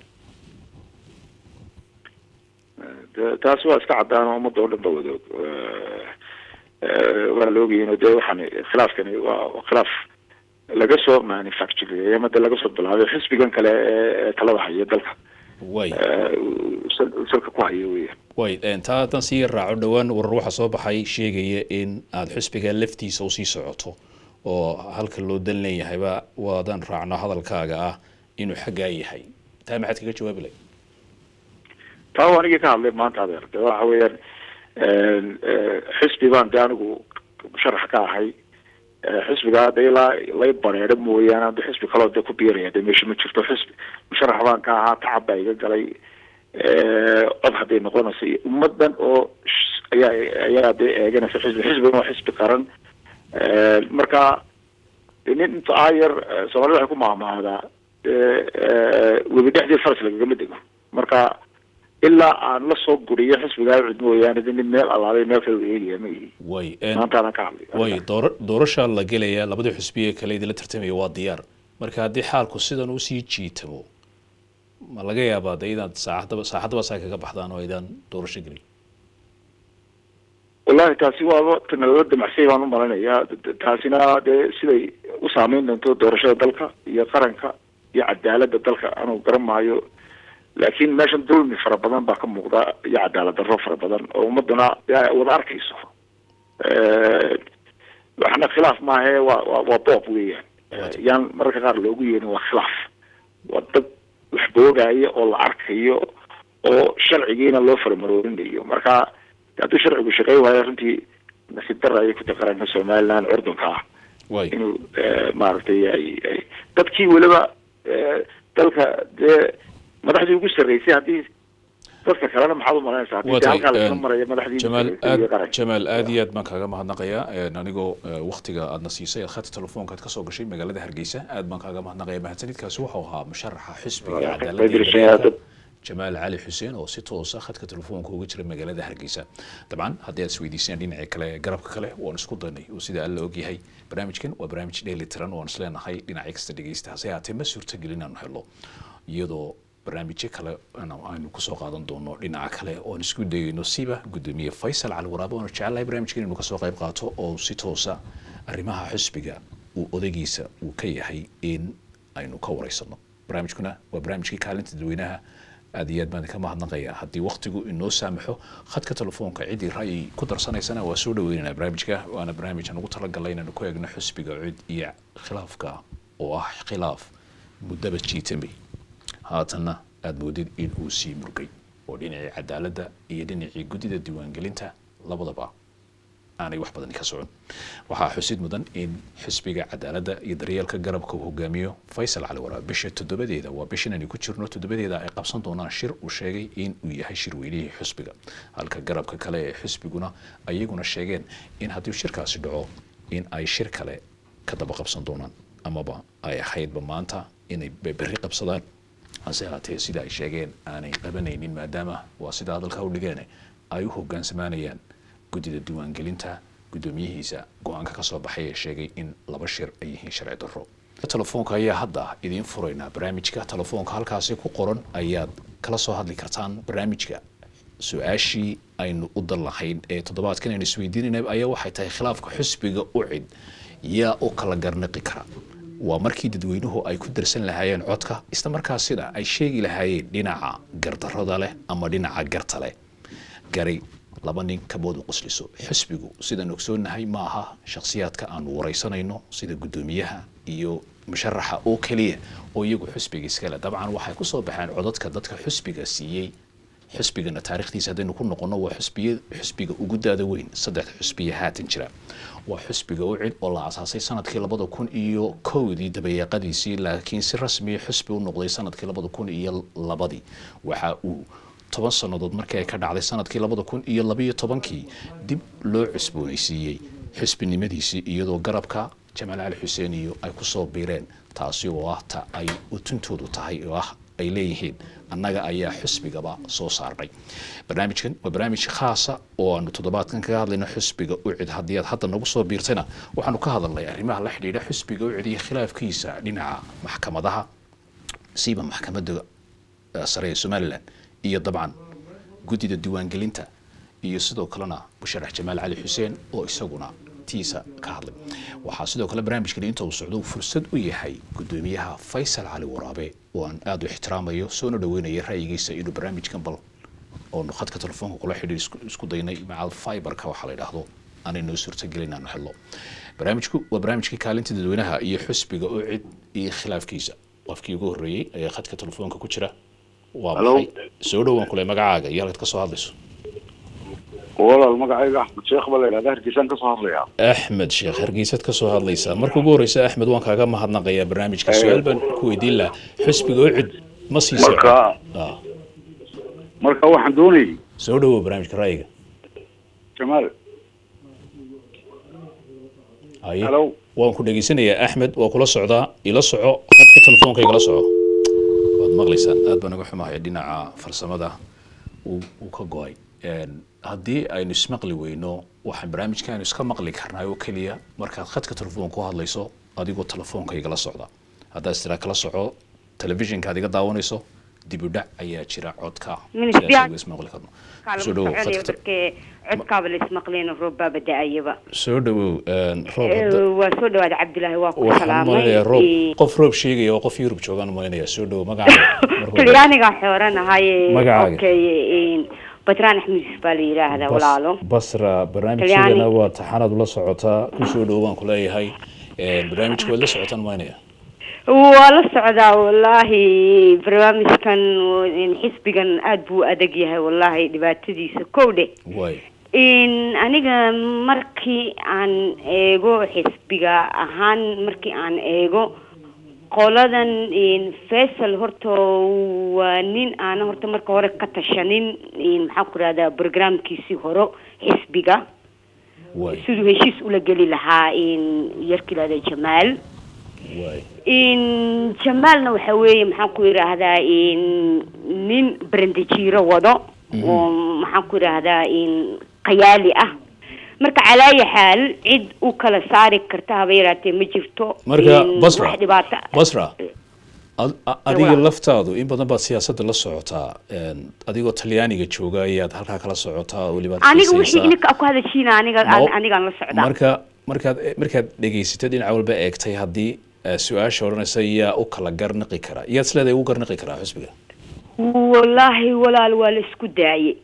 De- taasi waa iska cadaan oo ummadda oo dhan ba wadoog Eh, eh, waa la ogyihiin oo dee waxaan khilaafkani waa waa khilaaf laga soo manufactureeyey ama dee laga soo bilaabay xisbigan kale ee ee talada haya dalka way eh, uu sal- uu salka ku hayo weeyaan way een, taa haddaan sii raaco dhowaan warar waxaa soo baxay sheegaya in aad xisbiga laftiisa usii socoto oo halka loo dan leeyahayba waadaan raacno hadalkaaga ah inuu xaggaa yahay taa maxaad kaga jawaabi lahay taa waa anigii ka hadlay maanta adeer de waxa weeyaan eh, xisbi baan de anigu musharax ka ahay Eh, xisbiga de ilaa lay bareero mooyaane ade xisbi kaloo de ku biiraya de meesha ma jirto xisbi musharax baan ka ahaa tacab baa iga galay Eh, cod hadday noqonaysa iyo ummadan oo sh- ayaa ayaa de eeganaysa xisbi xisbigan waa xisbi qaran Eh, marka de nin inta aayar eh, soomaalida waxay ku maahmaahdaa eh, eh, webi dhexdii faras lagagama dego marka ilaa aan la soo guriyo xisbigaa cid mooyaane de nin meel alaalay meel kale u eegaya ma ihi way een, maantaadan ka hadlay way doora doorashaa la gelaya labadii xusbiye kale idinla tartamaya waa diyaar marka haddii xaalku sidan usii jiitamo ma laga yaabaa de inaad saaxadaba saaxadaba saa kaga baxdaan oo aydaan doorasho gelin wallahi taasi waaba tanalala damacsay baan u malinayaa D- d- taasina dee siday u saameyn doonto doorashada dalka iyo qaranka iyo cadaaladda dalka anuu garan maayo laakiin meeshan dulmi fara badan baa ka muuqda iyo cadaalad darro fara badan oo ummaduna dee ay wada arkayso Eh, waxna khilaaf maahe waa waa waa boob weeyaan Eh, yaan mararka qaar loogu yeerin waa khilaaf waa dad wax boogaya oo la arkayo oo sharcigiina loo faramaroorinayo marka hadduu sharcigu shaqey waayo runtii nasiib dara ayay ku taqaranka somaliland curdunka ah way inuu eh, maaragtay ay ay dadkii weliba eh, dalka dee madaxdii ugu sarreysay haddii dadka kalena maxaad u malaynaysaa haddii waa dee tahay halkaa lasla een, maraya madaxdii ugu jamaal sarreysay iyo aad qaranka jamaal aad iyo aad baan kaaga mahadnaqayaa een, anigoo eh, waqtiga aadna siisay aad khadka telefoonka aad kasoo gashay magaalada hargeysa aad baan kaaga mahadnaqaya mahadsanidkaasi waxau ahaa musharaxa xisbiga Waa, cadaaladda way iyo dirisheen daryeelka dad. jamaal cali xuseen oo si toosa khadka telefoonka uga jira magaalada hargeysa dabcan haddii aad isweydiiseen dhinaca kale garabka kale waan isku daynay oo sida alla ogyahay barnaamijkan waa barnaamij dheeli tiran oo aan isleenahay dhinaca kasta dhegeysta hase haatee ma suurtagelin inaanu helo iyadoo barnaamijyo kale ana- aynu kusoo qaadan doono dhinaca kale oon isku dayayno siba gudoomiye faysal cali waraabe oona jecelahay barnaamijkan inuu kasoo qayb qaato oo si toosa arrimaha xisbiga uu odaygiisa uu ka yahay in aynu ka wareysano barnaamijkuna waa barnaamijkii kaalinta dadweynaha aad iyo aad baan idinka mahadnaqayaa haddii waqtigu inoo saamaxo khadka telefoonka ciddii ra'yi ku darsanaysana waa soo dhaweynanaa barnaamijka waana barnaamij aan ugu talagalay inaanu ku eegno xisbiga cid iyo khilaafka oo ah khilaaf muddaba jiitamay haatanna aad moodid in uu sii murgay oo dhinacii cadaaladda iyo dhinacii guddida diiwaangelinta labadaba aanay wax badan ka socon waxaa xusid mudan in xisbiga cadaaladda iyo daryeelka garabka uu hogaamiyo faysal cali waraab bisha toddobadeeda waa bishan aynu ku jirno toddobadeeda ay qabsan doonaan shir uu sheegay in uu yahay shirweynihii xisbiga halka garabka kale ee xisbiguna ayaguna sheegeen in haddii shirkaasi dhaco in ay shir kale ka daba qabsan doonaan amaba ay ahaydba maanta inay berri qabsadaan hase haatee sida ay sheegeen aanay qabanaynin maadaama waa sida hadalka u dhigeen ay u hogaansamaanayaan guddida diiwaangelinta guddoomiyihiisa go-aanka ka soo baxay ee sheegay in laba shir ay yihiin sharci darro telefoonka ayaa hadda idiin furaynaa barnaamijka telefoonka halkaasi ku qoran ayaad kala soo hadli kartaan barnaamijka su-aashii aynu u dan lahayn ee toddobaadkan aynu isweydiinayna ayaa waxay tahay khilaafka xusbiga u cid yaa u kala garnaqi kara waa markii dadweynuhu ay ku darsan lahaayeen codka isla markaasina ay sheegi lahaayeen dhinaca gardarrada leh ama dhinaca garta leh gari laba nin kabood u qosliso xisbigu sidaan ogsoonahay ma aha shakhsiyaadka aanu waraysanayno sida guddoomiyaha iyo musharaxa oo keliya oo iyagu xusbiga iskale dabcan waxay kusoo baxeen codadka dadka xusbiga siiyey xusbigana taarikhdiisa haddaynu ku noqono waa xusbiya xusbiga ugu daada weyn saddex xusbiya haatan jira waa xusbiga u cid oo la asaasay sanadkii labada kun iyo kowdii dabayaaqadiisii laakiin si rasmiya xusbi u noqday sanadkii labada kun iyo labadii waxa uu toban sannadood markii ay ka dhacday sanadkii labada kun iyo labayo tobankii dib loo cusboonaysiiyey xusbinimadiisii iyadoo garabka jamaal cali xuseen iyo ay kusoo biireen taasi oo ah ta ay utuntoodu tahay oo ah ay leeyihiin annaga ayaa xusbigaba soo saarnay barnaamijkan waa barnaamij khaasa oo aanu toddobaadkan kaga hadlayno xusbiga ucid haddii aad hadda nagu soo biirtayna waxaanu ka hadalnay arrimaha la xidhiidha xusbiga ucid iyo khilaafkiisa dhinaca maxkamadaha siiba maxkamadda sare ee somalilan iyo dabcan guddida diiwaangelinta iyo sidoo kalena musharax jamaal cali xuseen oo isaguna tiisa ka hadlay waxaa sidoo kale barnaamijkani inta uu socdo uu fursad u yahay guddoomiyaha faysal cali waraabe oo aan aada u ixtiraamayo soona dhaweynaya ra'yigiisa inuu barnaamijkan bal oonu khadka telefoonka kula xidhiir isku daynay macal fiberka waxaa la yidhaahdo aanay noo suurtagelin aanu helno barnaamijku waa barnaamijkii kaalinta dadweynaha iyo xusbiga oo cid iyo khilaafkiisa qofkii ugu horreeyey ayaa khadka telefoonka ku jira waa maxay soo dhowaan kule magacaaga iyo halkaad ka soo hadlayso walaal magacayga axmed sheekh baa la yidhahda hargeysaan kasoo hadlayaa axmed sheekh hargeysaad ka soo hadlaysaa marka ugu horreysa axmed waan kaaga mahadnaqayaa barnaamijka su-aal baan ku weydiin lahaa xusbiga oo cid ma siisa marka marka waxaan doonayay soo dhawow barnaamijka ra'yiga jamaal haye Hello. waan ku dhegeysanayaa axmed waa kula socdaa ila soco khadka telefoonka igala soco waad maqlaysaan aad baan uga xumahay dhinaca farsamada uu uu ka go-ay Een, haddii aynu ismaqli weyno waxaan barnaamijkaanu iska maqli karnaa oo keliya markaad khadka telefoonka ku hadlayso adigoo telefoonka igala socda haddaad istira kala soco telefishinka aad iga daawanayso dib u dhac ayaa jira codka Minis sidaas biyac. uga ismaqli karno Kaalmo soo dhawow soconaya khadka te- markee codkaaba la ismaqleen roobbaaba da-ayaba soo dhawow een, roob hadda Eh, waa soo dhawaada cabdilaahi waa ku waxaan salaamay malaynayaa roob Eh, qof roob sheegaya oo qof yurub joogaan malaynayaa soo dhawow magacaaga marka hore. talyaaniga xooranahay Magacaaga? okay eh, batraan axmed yusuf baa la yidhaahdaa Bas- walaalo basra barnaamijkeedana Talyaani. waa taxanaad ula socotaa kusoo dhow baan kuleeyahay Een, barnaamijka waad la socotaan maynaya waa la socdaa wallaahi barnaamijkan eh, xisbigan aad buu u adag yahay wallaahi dhibaatadiisa kow dhe waay in aniga markii aan eego xisbiga ahaan markii aan eego qoladan in faisal horta waa nin aana horta marka hore ka tashanin in maxaan ku rahdaa programkiisii hore xisbiga waay siduu heshiis ula geli lahaa in yarkii lahada jamaal waay in jamaalna waxa weeye maxaan ku yidhaahdaa in nin brandejiiro wado oo maxaan ku yidhaahdaa in qayaali ah marka calaayi xaal cid u kala saari karta haba yaraatee ma jirto marka in basra wax dhibaato basra ad- a- adiga walaal. laftaadu in badan baad siyaasadda la socotaa Een, adigoo talyaaniga jooga ayaad halkaa kala socotaa oo weliba aad aniga wixii xiisaysaa. ininka ku hadashiina aniga Ma- anigaan la socdaa marka markaad markaad dhegaysatay dhinaca walba eegtay haddii eh, su-aasha odhanaysa yaa u kala garnaqi karaa yaad isleedahay ugu garnaqi karaa xusbiga wallaahi walaal waa la isku daayey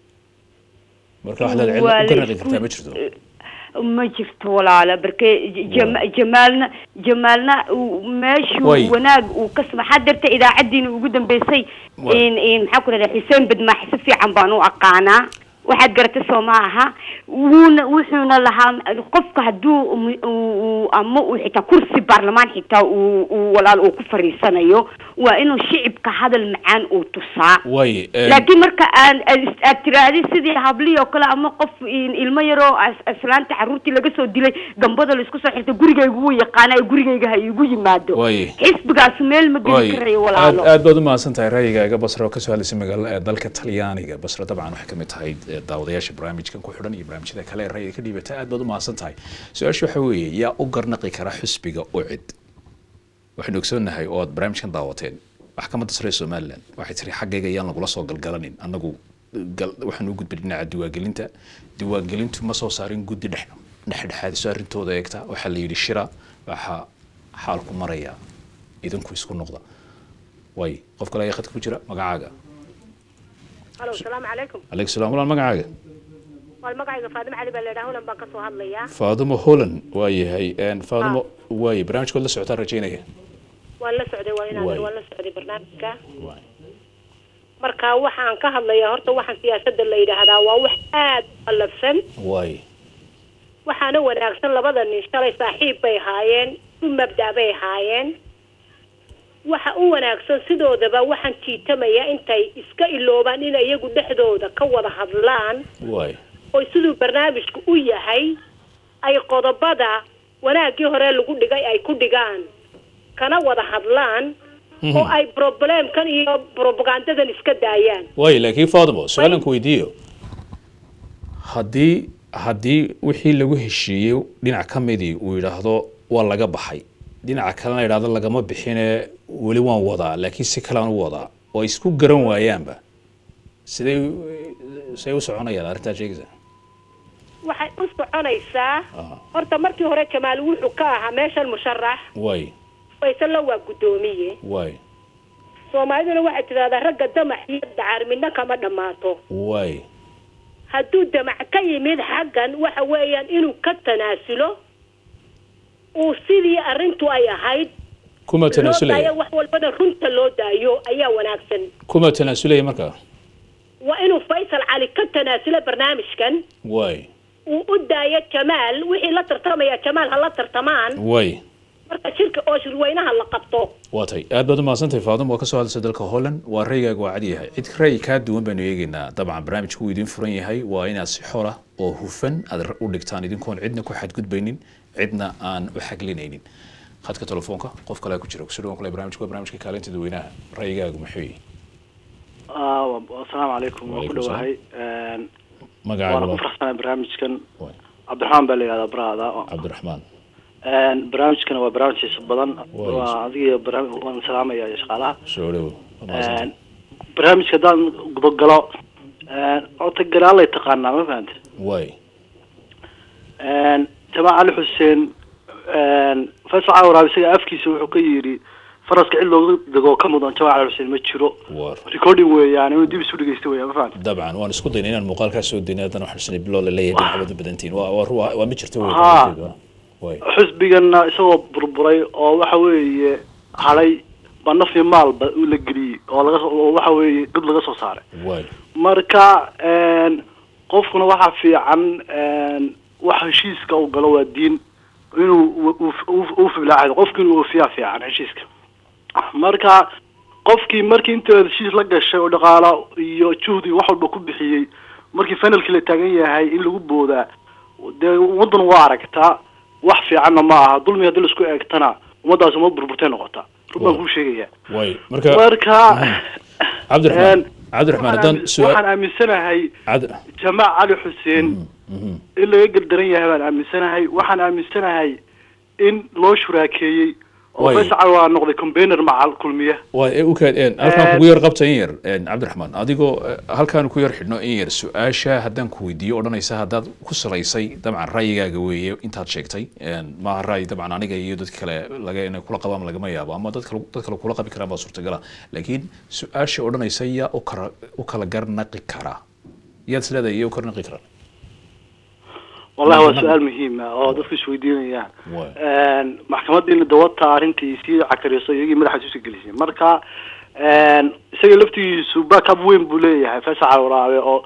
marka wax leed Waa cid u la garnaqi isku- kartaa ma jirto ma jirto walaala barke jama- jamaalna jamaalna uu- meeshuu Way. wanaag uu ka maxaa dirta idaacadiina ugu dambeysay Way. in in maxaa ku rahdaa xuseen badmaax si fiican baan u aqaanaa waxaad garata soo ma aha wuuna wuxuuna lahaa qofka hadduu um- uu- uu- ama uu xitaa kursi baarlamaan xitaa uu uu walaal uu ku fariisanayo waa inuu shicibka hadal macaan uu tusaa waaye een, laakiin marka aan aad- aad tiraahdi sidii hablihii oo kale ama qof in- ilmo yaroo as- aslaanta caruurtii laga soo dilay gambada laisku soo xirta gurigayga wuu yaqaana ee gurigayga ha iigu yimaado waaye xisbigaas meel ma geli waaye karayo aad walaalo aad baad u mahadsan tahay ra'yigaaga basra oo kasoo hadlaysay magaalo ee dalka talyaaniga basra dabcan waxay kamid tahay eh, daawadayaasha barnaamijkan ku xidhan iyo barnaamijyada kale ee ra'yiga ka dhiibata aad baad u mahadsan tahay su-aasha waxa weeye yaa u garnaqi kara xusbiga ucid waxaynu ogsoonnahay oo aad barnaamijkan daawateen maxkamadda sare ee somaliland waxay tiri xaggayga ayaan lagula soo galgalanin annagu gal- waxaan u gudbay dhinaca diiwaangelinta diiwaangelintu ma soo saarin guddi dhex dhexdhexaadiso arrintooda eegta waxaa la yidhi shira waxaa xaalku maraya idinku isku noqda way qof kale ayaa khadka ku jira magacaaga halo asalaamu calaykum calaykum salaam walaal magacaaga waa magacayga faadimo cali baa leedhaha hulan baan ka soo hadlayaa faadumo holland waa yahay een, faadumo waaye barnaamijkood la socotaan rajaynaya waan la socday waa inaan Waay. waan la socday barnaamijka Waay. marka waxaan ka hadlayaa horta waxaan siyaasadda la yidhaahdaa waa wax aad u qalafsan waay waxaana wanaagsan labada nin shalay saaxiib bay haayeen u mabda' bay haayeen waxa u wanaagsan sidoodaba waxaan jiitamaya intay iska iloobaan inay iyagu dhexdooda ka wada hadlaan waay oo siduu barnaamijku u yahay ay qodobada wanaaggii hore lagu dhigay ay ku dhigaan kana wada hadlaan oo ay problemkan iyo propagandadan iska daayaan waay laakiin faadumo su-aalan ku weydiiyo haddii haddii wixii lagu heshiiyey dhinac ka midii uu yidhaahdo waa laga baxay dhinaca kalena yidhaahdo lagama bixine weli waan wadaa laakiin si kalean u wadaa oo ay isku garan waayaanba siday siday u soconayaan arrintaa sheegaysa waxay u soconaysaa Aha. horta markii hore jamaal wuxuu ka ahaa meeshan musharax waay faysalla waa guddoomiye waay soomaaliduna waxay tidahdaa ragga damac iyo dacar midna kama dhammaato waay hadduu damac ka yimid xaggan waxa weeyaan inuu ka tanaasulo uu sidii arrintu ay ahayd kuma loo daayo tanaasulaya wax walbana runta loo daayo ayaa wanaagsan kuma tanaasulaya markaa waa inuu faysal cali ka tanaasulo barnaamijkan waay uu u daayo jamaal wixii la tartamaya jamaal ha la tartamaan waay marka shirka oo shirweynaha la qabto waa tay aad baad u mahadsantahay faadum waa kasoo hadlaysa dalka holland waa raygaaga waa cad yahay cid ra'yi kaa duwan baynu eegeynaa dabcan barnaamijku uu idiin furan yahay waa inaad si xor ah oo hufan aad u dhigtaan idinkoon cidna ku xadgudbaynin cidna aan u xaglinaynin khadka telefoonka qof kale ku jira kusoo dhawan kule barnaamijku waa barnaamijka kaalinta dadweynaha ra'yigaagu muxuu yahay asalaamu calaykum waan ku Waalaikum dhawahay magacaaga waana ku waa faraxsanahay barnaamijkan Waay. cabdiraxmaan baa la yihahdaa barahada cabdiraxmaan barnaamijkana waa barnaamij xiiso badan Waay. waa adiga barnaamij waan salaamaya iyo shaqaalaha soo dhawo waa mahadsantahay. barnaamijka haddaan gudogalo horta galaalay taqaanaa ma fahante waay jamaal cali xuseen faysal cali waraab isaga afkiisa wuxuu ka yidhi faraska cid looga dego ka mudan jamaal cali xuseen ma jiro war recording weeyaan inuu dib isu dhegeysta weeyaan ma fahante dabcan waan isku dayna inaan muuqaalkaa soo dayna haddana waxaan isnay biloo la leeyahay dhinacbada badantiin waa waa waa waa ma jirto wey Haa. waay xisbigana isagoo burburay oo waxa weeye hadhay ba naf iyo maalba uu la geliyey oo laga soo- oo waxa weeye dad laga soo saaray waay marka een, qofkuna waxaa fiican een, wax heshiiska uu galo waa diin inuu u- u- u- u filaacdo qofki inuu oofiyaa fiican heshiiska marka qofkii markii inta heshiis la gashay oo dhaqaalo iyo juhdi wax walba ku bixiyey markii finalkii la taagan yahay in lagu boodaa dee ummaddan waa aragtaa wax fiicanna ma aha dulmi haddii laisku eegtana ummaddaas ummad burburtay noqotaa run baan kuu sheegaya waay marka marka cabdiraxmaan een, cabdiraxmaan waxaan haddaan aamin- su-aal waxaan aaminsanahay cabd jamaal cali xuseen in laga gardaran yahay baan aaminsanahay waxaan aaminsanahay in loo shuraakeeyey oo Way. faysal cali waa noqday combainer macal kulmiya waa ee u kaad een halkaan Eh, kugu yar qabta in yar een cabdiraxmaan adigoo eh, halkaan ku yar xidhno in yar su-aasha haddaan ku weydiiyo odhanaysa haddaad ku salaysay dabcan ra'yigaaga weeye intaad sheegtay een maaha ra'yi dabcan aniga iyo dadka kale laga inay kula qabaan lagama yaabo ama dad kale dad kale kula qabi karaan baa suurtagala laakiin su-aasha odhanaysa yaa u kala u kala garnaqi kara yaad is leedahay iyo u karnaqi kara wallahi waa su-aal muhiim ah oo dadku isweydiinayaan Way. Een, maxkamadiina dawata arrintii sii cakariso iyagii madaxa isu gelisay marka een, isaga laftigiisu backup weyn buu leeyahay faysal cali waraabe oo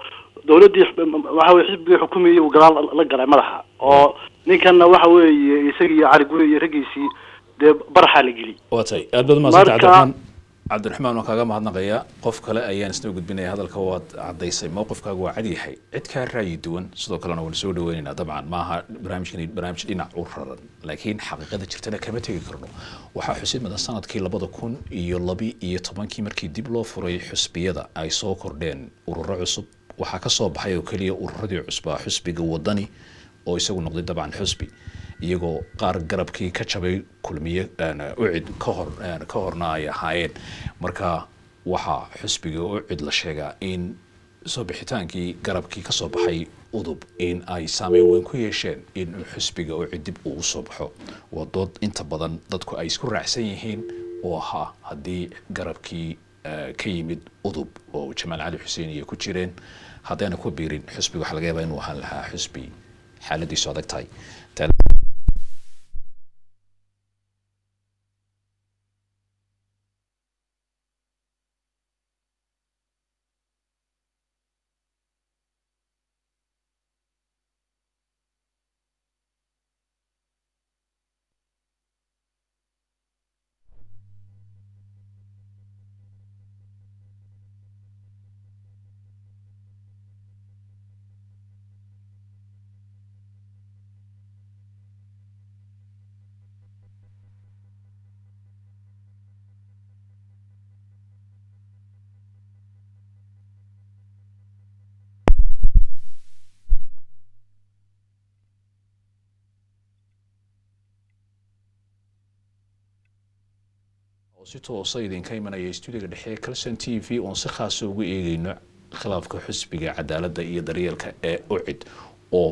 dowladdii waxa weye xisbigii xukumayay uu gadaal la galay madaxa oo ninkanna waxa weeye isagii iyo cali guri iyo raggiisii dee baraxaa la geli waa tahay aad baad umahadsanta Marka- cabdiraxmaan cabdiraxmaan waan kaaga mahadnaqayaa qof kale ayaan isna gudbinaya hadalka waad caddaysay mowqifkaagu waa cad yahay cid kaa raayi duwan sidoo kalena waan soo dhaweynaynaa dabcan maaha barnaamijkani barnaamij dhinac u raran laakiin xaqiiqada jirtana kama tegi karno waxaa xusid mudan sanadkii labada kun iyo labi iyo tobankii markii dib loo furay xusbiyada ay soo kordheen ururo cusub waxaa ka soo baxay oo keliya ururadii cusbaa xusbiga wadani oo isagu noqday dabcan xusbi iyagoo qaar garabkii ka jabay kulmiye een, ucid ka hor een, ka horna ay ahaayeen marka waxaa xusbiga ucid la sheegaa in soo bixitaankii garabkii ka soo baxay udub in ay saameyn weyn ku yeesheen in xusbiga ucid dib uu usoo baxo waa dood inta badan dadku ay isku raacsan yihiin oo ahaa haddii garabkii eh, ka yimid udub oo jamaal cali xuseen iyo ku jireen haddayna ku biirin xusbiga waxaa laga yaabaa inuu ahaan lahaa xusbi xaaladiisu adag tahay Taa- oo si toosa idinka imanaya stuudiga dhexe ee calson t v oon si khaasa ugu eegeyno khilaafka xusbiga cadaaladda iyo daryeelka ee ucid oo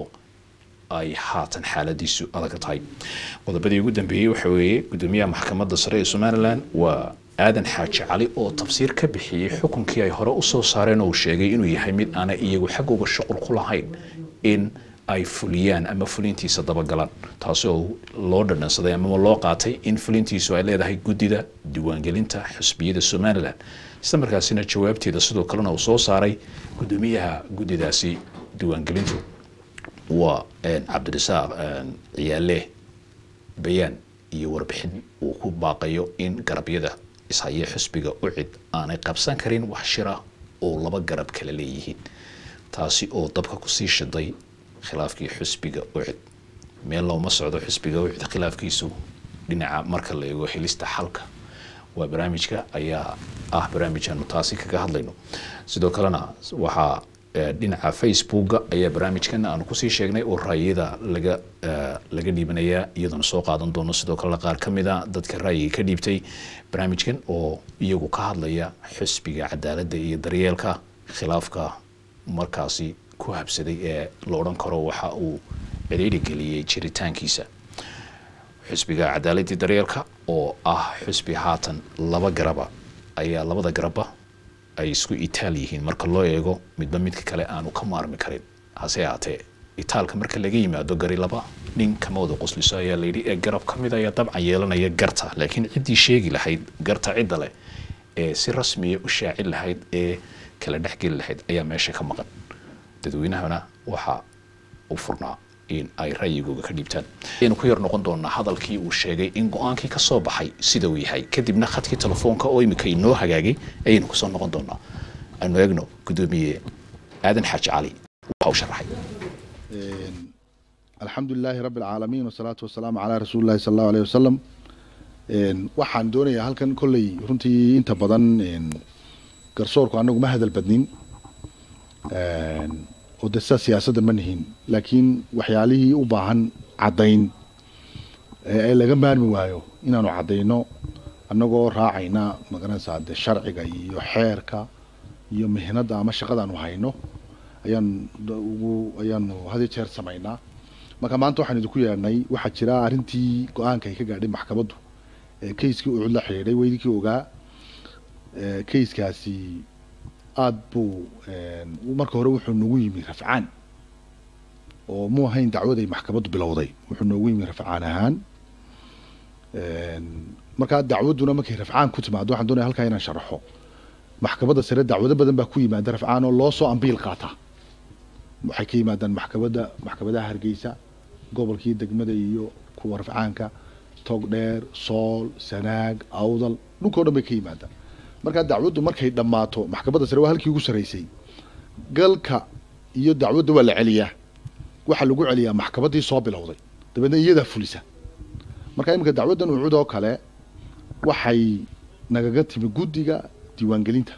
ay haatan xaaladiisu adag tahay qodobadii ugu dambeeyey waxa weeye gudoomiyaha maxkamadda sare ee somalilan waa aadan xaaji cali oo tafsiir ka bixiyey xukunkii ay hore usoo saareen oo uu sheegay inuu yahay mid aanay iyagu xaggooga shuqul ku lahayn in ay fuliyaan ama fulintiisa dabagalaan taasi oo loo dhadhansaday ama loo qaatay in fulintiisu ay leedahay guddida diiwaangelinta xusbiyada somalilan isla markaasina jawaabteeda sidoo kalena uu soo saaray gudoomiyaha guddidaasi diiwaangelintu waa een, cabdirasaaq een, ciyaale bayaan iyo warbixin uu ku baaqayo in garabyada ishaya xusbiga ucid aanay qabsan karin wax shira oo laba garab kala leeyihiin taasi oo dabka kusii shiday khilaafkii xusbiga ucid meel looma socdo xusbiga ucid khilaafkiisu dhinaca marka la eego helista xalka waa barnaamijka ayaa ah barnaamijanu taasi kaga hadlayno sidoo kalena waxaa eh, dhinaca facebooka ayaa barnaamijkan aanu kusii sheegnay oo raayada laga eh, laga dhiibanayaa iyadoona soo qaadan doono sidoo kalena qaar ka mid a dadka raayiga ka dhiibtay barnaamijkan oo iyagu ka hadlaya xusbiga cadaaladda iyo daryeelka khilaafka markaasi ku habsaday ee la odhan karo waxa uu cidhiidhi geliyey jiritaankiisa xusbiga cadaaladii daryeelka oo ah xusbi haatan laba garaba ayaa labada garaba ay isku itaal yihiin marka loo eego midba midka kale aanu ka maarmi karin hase ahaatee itaalka marka laga yimaado gari laba nin kama wada qosliso ayaa layidhi ee garab ka mid ayaa dabcan yeelanaya garta laakiin ciddii sheegi lahayd garta cidda leh ee si rasmiya u shaacin lahayd ee kala dhexgeli lahayd ayaa meesha ka maqan dadweynahana waxa u furnaa in ay ra'yigooga ka dhiibtaan ayaynu ku yar noqon doonaa hadalkii uu sheegay in go-aankii ka soo baxay sida uu yahay kadibna khadkii telefoonka oo imika inoo hagaagay ayaynu kusoo noqon doonaa aynu eegno gudoomiye aadan xaaji cali waxa uu sharaxay alxamdu lilaahi rabi alcaalamiin wasalaatu wasalaamu calaa rasuuli llahi sala allahu aleyh wasalam waxaan doonayaa halkan kolley runtii inta badan garsoorku anagu ma hadal badnin oo de sidaa siyaasadda ma nihin laakiin waxyaalihii u baahan caddayn ee laga maarmi waayo inaanu caddayno annagoo raacayna magaranaysaa de sharciga iyo xeerka iyo mihnada ama shaqadaanu hayno ayaan ugu ayaanu had iyo jeer samaynaa marka maanta waxaan idinku yeedhnay waxaa jira arrintii go-aanka ay ka gaadhay maxkamaddu ee kayskii uu cid la xidhiidhay weydinkii ogaa kayskaasi aada buu marka hore wuxuu nagu yimi rafcaan oo mu ahayn dacwaday maxkamaddu bilowday wuxuu noogu yimi rafcaan ahaan markaa dacwadduna markay rafcaan ku timaado waxaan doonaya halkaa inaan sharaxo maxkamadda sare dacwado badan baa ku yimaada rafcaan oo loo soo ambiil qaata waxay ka yimaadaan maxkamadda maxkamadaha hargeysa gobolkii degmada iyo kuwa rafcaanka togdheer sool sanaag awdal dhulkao dhan bay ka yimaadaan markaa dacwaddu markay dhammaato maxkamadda sare waa halkii ugu sarreysay galka iyo dacwadda waa la celiyaa waxaa lagu celiyaa maxkamaddii soo bilowday dabeedna iyadaa fulisa marka iminka dacwaddan ucud oo kale waxay nagaga timi guddiga diiwaangelinta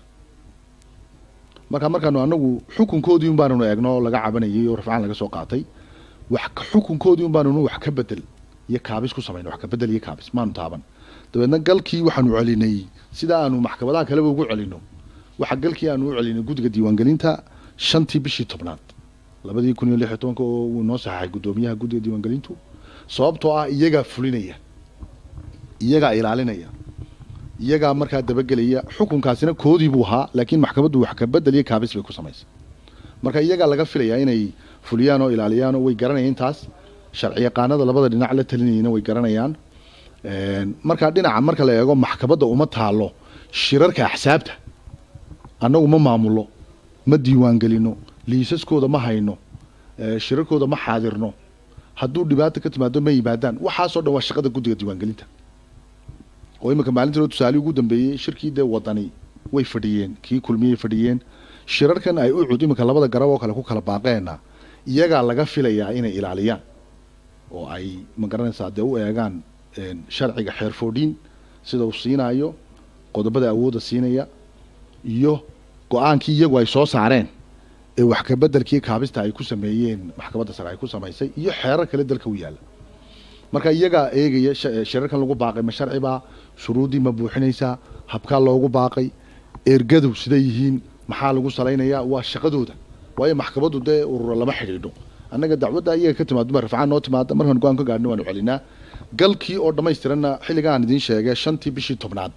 marka markaanu anagu xukunkoodii un baananu eegno oo laga cabanayay oo rafcaan laga soo qaatay wax ka xukunkoodii un baananu wax ka bedel iyo kaabis ku samayno wax ka bedel iyo kaabis maanu taaban dabeedna galkii waxaanu celinay sida aanu maxkamadaha kaleba ugu celino waxa galkii aanu u celinay guddiga diiwaangelinta shantii bishii tobnaad labadii kun iyo lix iyo tobanka oo uu noo saxaxay guddoomiyaha guddiga diiwaangelintu sababtoo ah iyagaa fulinaya iyagaa ilaalinaya iyagaa markaa dabagelaya xukunkaasina koodii buu ahaa laakiin maxkamaddu wax ka bedel iyo kaabis bay ku samaysay marka iyagaa laga filayaa inay fuliyaan oo ilaaliyaan oo way garanayaan intaas sharci yaqaanada labada dhinac la talinayana way garanayaan markaa dhinaca marka la eego maxkamadda uma taalo shirarka axsaabta annagu ma maamulo ma diiwaangelino liisaskooda ma hayno shirarkooda ma xaadirno hadduu dhibaata ka timaado ma yimaadaan waxaasoo dhan waa shaqada guddiga diiwaangelinta oo iminka maalintii tusaale ugu dambeeyey shirkii dee wadani way fadhiyeen kii kulmiyey fadhiyeen shirarkan ay u cud iminka labada garab oo kale ku kala baaqeena iyagaa laga filayaa inay ilaaliyaan oo ay ma garanaysaa dee u eegaan sharciga xeerfoodhiin sida uu siinaayo qodobada awoodda siinaya iyo go-aankii iyagu ay soo saareen ee wax ka bedelkii kaabista ay ku sameeyeen maxkamadda sare ay ku samaysay iyo xeerar kale dalka u yaalla marka iyagaa eegaya shirarkan lagu baaqay ma sharcibaa shuruuddii ma buuxinaysaa habkaa loogu baaqay ergadu siday yihiin maxaa lagu salaynayaa waa shaqadooda waayo maxkamaddu dee urura lama xidhiidho annaga dacwadda iyaga ka timaado ma rafcaan noo timaada markaan go-aan ka gaadhno waanu celinaa galkii oo dhammaystiranna xilligaan idiin sheegay shantii bishii tobnaad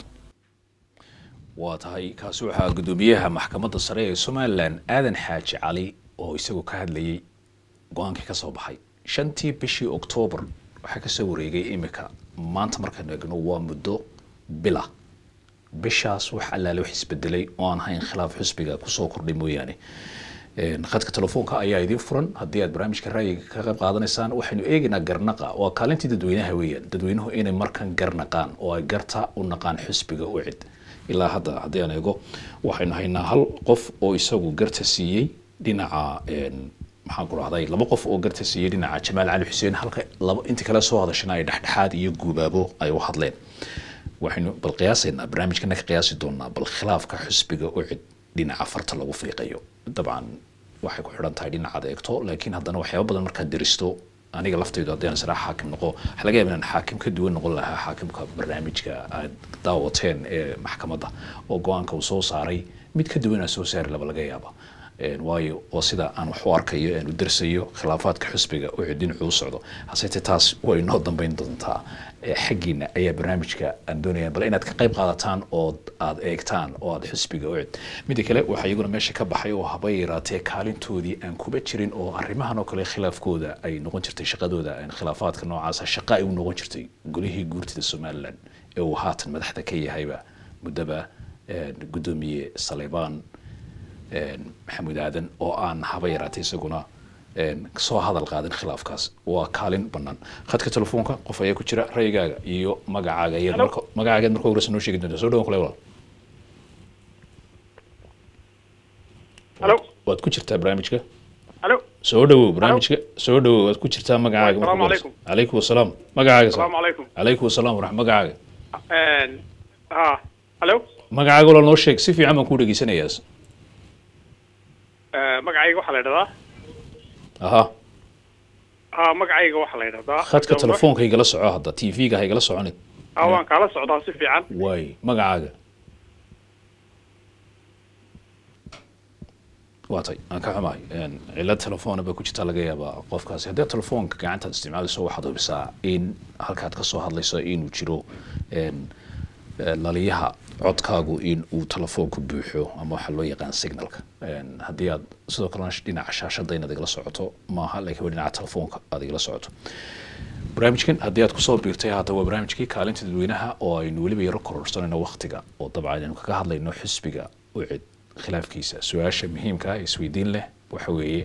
waa tahay kaasi waxaa guddoomiyaha maxkamadda sare ee somalilan aadan xaaji cali oo isagu ka hadlayay go-aankii ka soo baxay shantii bishii oktoobar waxaa kasoo wareegay imika maanta markaynu egno waa muddo bila bishaas wax allaale wax isbedelay oo aan hayn khilaaf xusbiga kusoo kordhay mooyaane khadka telefoonka ayaa idiin furan haddii aad barnaamijka ra'yiga ka qayb qaadanaysaan waxaynu eegaynaa garnaqa waa kaalintii dadweynaha weeyaan dadweynuhu inay markan garnaqaan oo ay garta u naqaan xusbiga u cid ilaa hadda haddii aan eego waxaynu haynaa hal qof oo isagu garta siiyey dhinaca maxaan ku rahday laba qof oo garta siiyey dhinaca jamaal cali xuseen halka laba inta kale soo hadashana ay dhexdhexaad iyo guubaabo ay u hadleen waxaynu bal qiyaasaynaa barnaamijkana ka qiyaasi doonaa bal khilaafka xusbiga u cid dhinaca farta lagu fiiqayo dabcan waxay ku xidhan tahay dhinacaad eegto laakiin haddana waxyaaba badan markaad deristo aniga laftaydu haddii aan israa xaakim noqo waxaa laga yaaba inaan xaakim ka duwan noqon lahaa xaakimka barnaamijka aad daawateen ee maxkamadda oo go-aanka uu soo saaray mid ka duwan aan soo saari laba laga yaaba waayo oo sida aan wax u arkayo aan u darsayo khilaafaadka xusbiga u dhinacu u socdo haseete taas way noo dambeyn doontaa xaggiina ayaa barnaamijka aan doonaya bal inaad ka qayb qaadataan oo aad eegtaan oo aad xusbiga u cid midda kale waxaa iyaguna meesha ka baxay oo haba yaraatee kaalintoodii aan kuba jirin oo arrimahan oo kale khilaafkooda ay noqon jirtay shaqadooda khilaafaadka noocaasa shaqa ay u noqon jirtay golihii guurtida somalilan ee uu haatan madaxda ka yahayba muddaba guddoomiye saleybaan maxamuud aadan oo aan haba yaraatay isaguna soo hadal qaadin khilaafkaas waa kaalin banaan khadka telefoonka qof ayaa ku jira rayigaaga iyo magacaaga ayaad marka magacaageed marka horeysa noo sheegi doonta soo dhawan kule walaal halo waad ku jirtaa barnaamijka halo soo dhawow barnaamijka soo dhawow waad ku jirtaa magacaaga marka Assalaamu horeysa calaykum wasalaam magacaaga asalaamu calaykum calaykum wasalaam waraxmat magacaaga ha halo magacaaga walaal noo sheeg si fiican baan kuu dhegeysanayaa magacayga waxaa la idhahdaa aha ha magacayga waxaa la idhahdaa khadka telefoonka igala soco hadda t v-ga ha igala soconid ha waan kaala socdaa si fiican waay magacaaga waa tay aan ka xumahay cilad telefoona ba ku jirta laga yaabaa qofkaasi haddii telefoonka gacantaad isticmaalayso waxaad hubisaa in halkaad kasoo hadlayso inuu jiro laliyaha codkaagu in uu telefoonku buuxo ama waxaa loo yaqaan signalka haddii aad sidoo kalena dhinaca shaashada inaad igala socoto maaha laakiin waa dhinaca telefoonka aad igala socoto barnaamijkan haddii aad kusoo biirtay haata waa barnaamijkii kaalinta dadweynaha oo aynu weliba yaro kororsanayno waktiga oo dabcan aynu kaga hadlayno xisbiga u cid khilaafkiisa su-aasha muhiimka ah ee isweydiin leh waxa weeye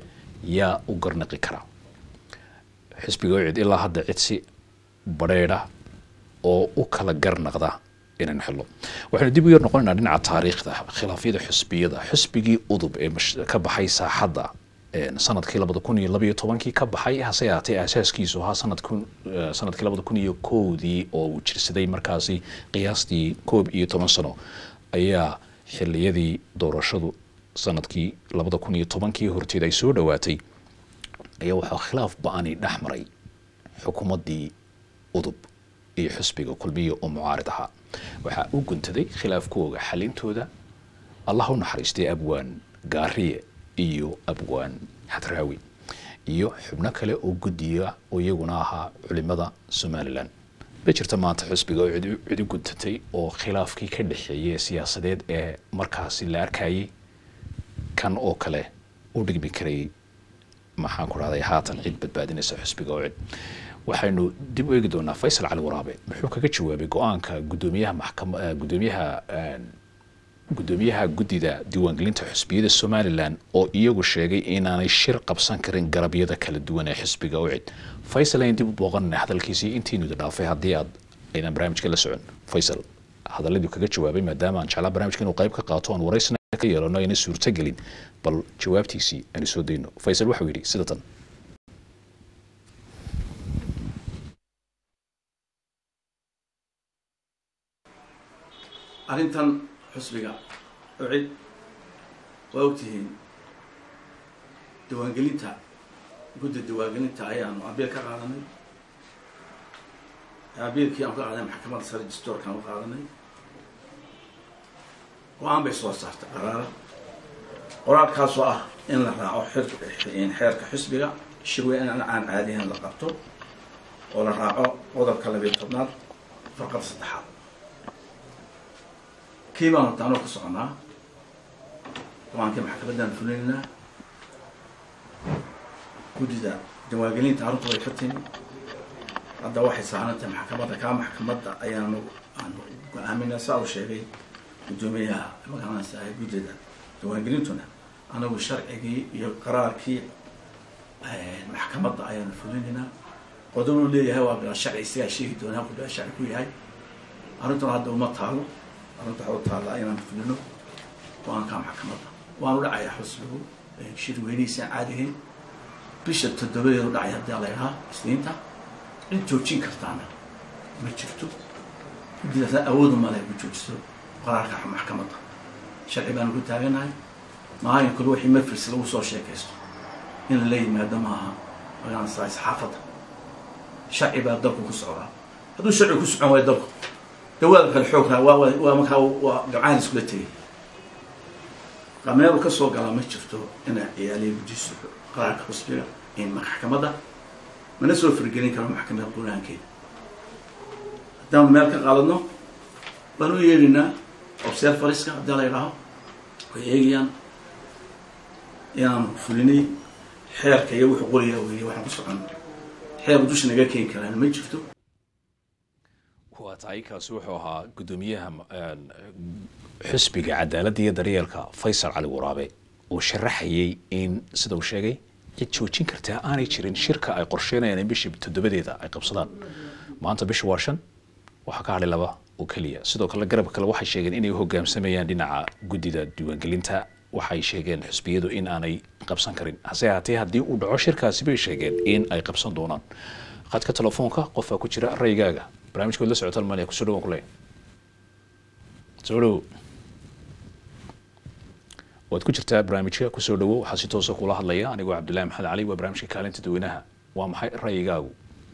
yaa u garnaqi kara xisbiga ucid ilaa hadda cid si badheedha oo u kala garnaqda inaan xilo waxaynu dib u yar noqonaynaa dhinaca taariikhda khilaafyada xisbiyada xisbigii udub ee mash- ka baxay saaxadda een, sanadkii labada kun iyo labaiyo tobankii ka baxay hase yaatee asaaskiisu ahaa sanadkun eh, sanadkii labada kun iyo kowdii oo uu jirsaday markaasi qiyaastii koob iyo toban sano ayaa xiliyadii doorashadu sanadkii labada kun iyo tobankii horteed ay soo dhowaatay ayaa waxaa khilaaf ba-ani dhex maray xukuumaddii udub iyo xisbiga kulmiya oo mucaarid ahaa waxaa u guntaday khilaafkooga xalintooda allah u naxariistay abwaan gaariye iyo abwaan xadraawi iyo xubno kale oo guddiya oo iyaguna ahaa culimada somalilan ma jirta maanta xisbiga oo cidi cidi guntatay oo khilaafkii ka dhexeeyay siyaasadeed ee markaasi la arkayay kan oo kale u dhigmi karayay maxaan ku rahday haatan cid badbaadinaysa xisbiga oo cid waxaynu dib u eegi doonaa faysal cali waraabe muxuu kaga jawaabay go-aanka gudoomiyaha maxkama eh, gudoomiyaha een, gudoomiyaha guddida diiwaangelinta xisbiyada somalilan oo iyagu sheegay inaanay shir qabsan karin garabyada kala duwan ee xisbiga u cid faysal ayaan dib u booqanana hadalkiisii intiinuda dhaafay haddii aad aydan barnaamijka la socon faysal hadaladii kaga jawaabay maadaama aan jeclaa barnaamijka inuu qayb ka qaato aan waraysna ka yeelano ayna suurtagelin bal jawaabtiisii aanu soo dayno faysal waxau yidhi sida tan arrintan xusbiga ucid waa ogtihiin diiwaangelinta gudda diiwaangelinta ayaanu abiil ka qaadanay abiilkii aan ka qaadanay maxkamadda sare distoorkaan u qaadanay go-aan bay soo saartay qaraara qoraalkaasoo ah in la raaco xir- xeerka xisbiga shirweyn aan caadihan la qabto oo la raaco qodobka labiyo tobnaad farqada saddexaad kii baan hortaanoo ka soconaa go-aankii maxkamaddaan fulinaynaa guddida diiwaangelinta arrintu way ka timi hadda waxay saarantahay maxkamadda kaa maxkamadda ayaanu aanu go-aaminaa saa uu sheegay guddoomiyaha magacanaysa ahay guddida diiwaangelintuna anagu sharcigii iyo qaraarkii maxkamadda ayaanu fulinaynaa qodobuu leeyahay waa bilaa sharci isagaa sheegi doonaa halku bilaa sharci ku yahay arrintuna hadda uma taalo arrinta waxaa u taallaa inaan fulino go-aanka maxkamadda waanu dhacayaa xusbigu shir weynihiisaan caadihayn bisha toddobadeedu dhacay haddii la idhaha isniinta cid joojin kartaana ma jirto guddidaasna awoodu male ku joojiso qaraarka maxkamadda sharci baanu ku taaganahay maahin kale wixii mafris lagu soo sheekaysto in lala yimaado maaha magaanasa saxaafadda sharci baa dalku ku socdaa hadduu sharci ku socon waayo dalku dawaada kale xoog raa waa waa- waa markaa waa gabcaan iskula tegay qameelu ka soo galaa ma jirto inaa ciyaaliya gujiso qaraarka xusbiga in maxkamadda mana soo firgelin karo maxkamadda quraankeeda haddaanu meel ka qaaladno waan u yeedhinaa observariska haddii la idhaaho way eegayaan inaanu fulinay xeerka iyo wuxuu qoriyaa weeye waxaan ku socon xeer dusha naga keeni karaan ma jirto waa tahay kaasi wuxuu ahaa guddoomiyaha een, xisbiga cadaaladda iyo daryeelka faysal cali waraabe oo sharaxayay in sida uu sheegay cid joojin kartaa aanay jirin shirka ay qorsheynayaan in bishii toddobadeeda ay qabsadaan maanta bisha waa shan waxaa ka hadhay laba oo keliya sidoo kale garabka kale waxay sheegeen inay u hogaamsamayaan dhinaca guddida diiwaangelinta waxay sheegeen xisbiyadu in aanay qabsan karin hase ahaatee haddii uu dhaco shirkaasi bay sheegeen in ay qabsan doonaan khadka telefoonka qofaa ku jira raygaaga barnaamijkood la socota almaniya kusoo dhawaan kuleeyahay soo dhowo waad ku jirtaa barnaamijka kusoo dhawo waxaa si toosa kula hadlaya anigoo cabdullahi maxamed cali waa barnaamijka kaalinta dadweynaha waa maxay ra'yigaagu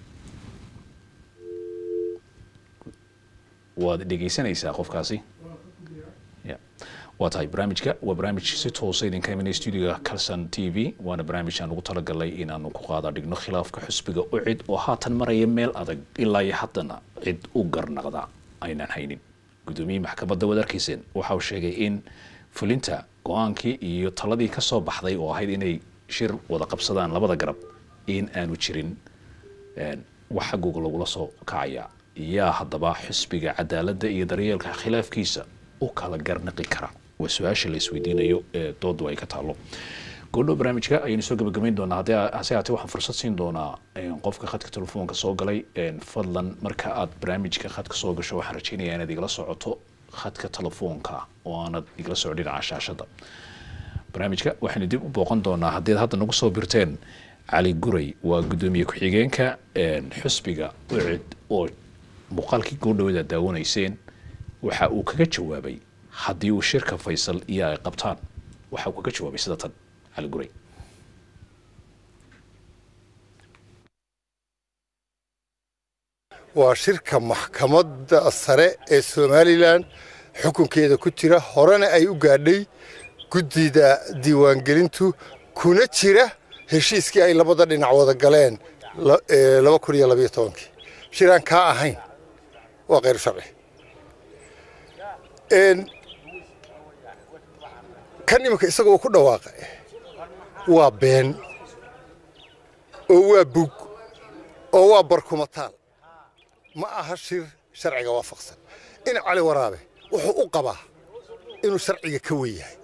waad dhegeysanaysaa qofkaasi ya waa tahay barnaamijka waa barnaamij si toosa idinka imanaya stuudiga calson t v waana barnaamij aan ugu talagalay inaanu ku qaada dhigno khilaafka xusbiga u cid oo haatan maraya meel adag ilaa iyo haddana cid u garnaqda aynaan haynin guddoomiyihii maxkamadda waad arkayseen waxa uu sheegay in fulinta go-aankii iyo taladii ka soo baxday oo ahayd inay shir wada qabsadaan labada garab in aanu jirin een, wax xaggooga lagula soo kacaya yaa haddaba xisbiga cadaaladda iyo daryeelka khilaafkiisa u kala garnaqi kara waa su-aasha la isweydiinayo ee doodu ay ka taalo goodhow barnaamijka ayaynu soo gabagabayn doonaa haddii hase haatee waxaan fursad siin doonaa qofka khadka telefoonka soo galay fadlan marka aad barnaamijka khadka soo gasho waxaan rajeynayaa inaad igala socoto khadka telefoonka oo aanad igala soco dhinaca shaashada barnaamijka waxaynu dib u booqan doonaa haddii hadda nagu soo birteen cali guray waa guddoomiye ku-xigeenka xusbiga ucid oo muuqaalkii goodhowada daawanayseen waxa uu kaga jawaabay haddii uu shirka faysal iyo ay qabtaan waxa uu kaga jawaabay sida tan cali guray waa shirka maxkamadda sare ee somalilan xukunkeeda ku jira horena ay u gaadhay guddida diiwaangelintu kuna jira heshiiskii ay labada dhinac wada galeen laba kun iyo labayo tobankii shiraan kaa ahayn waa khayr sharci kan iminka isagoo ku dhawaaqa waa been oo waa bug oo waa barkumataal ma aha shir sharciga waafaqsan in cali waraabe wuxuu u qabaa inuu sharciga ka wen yahay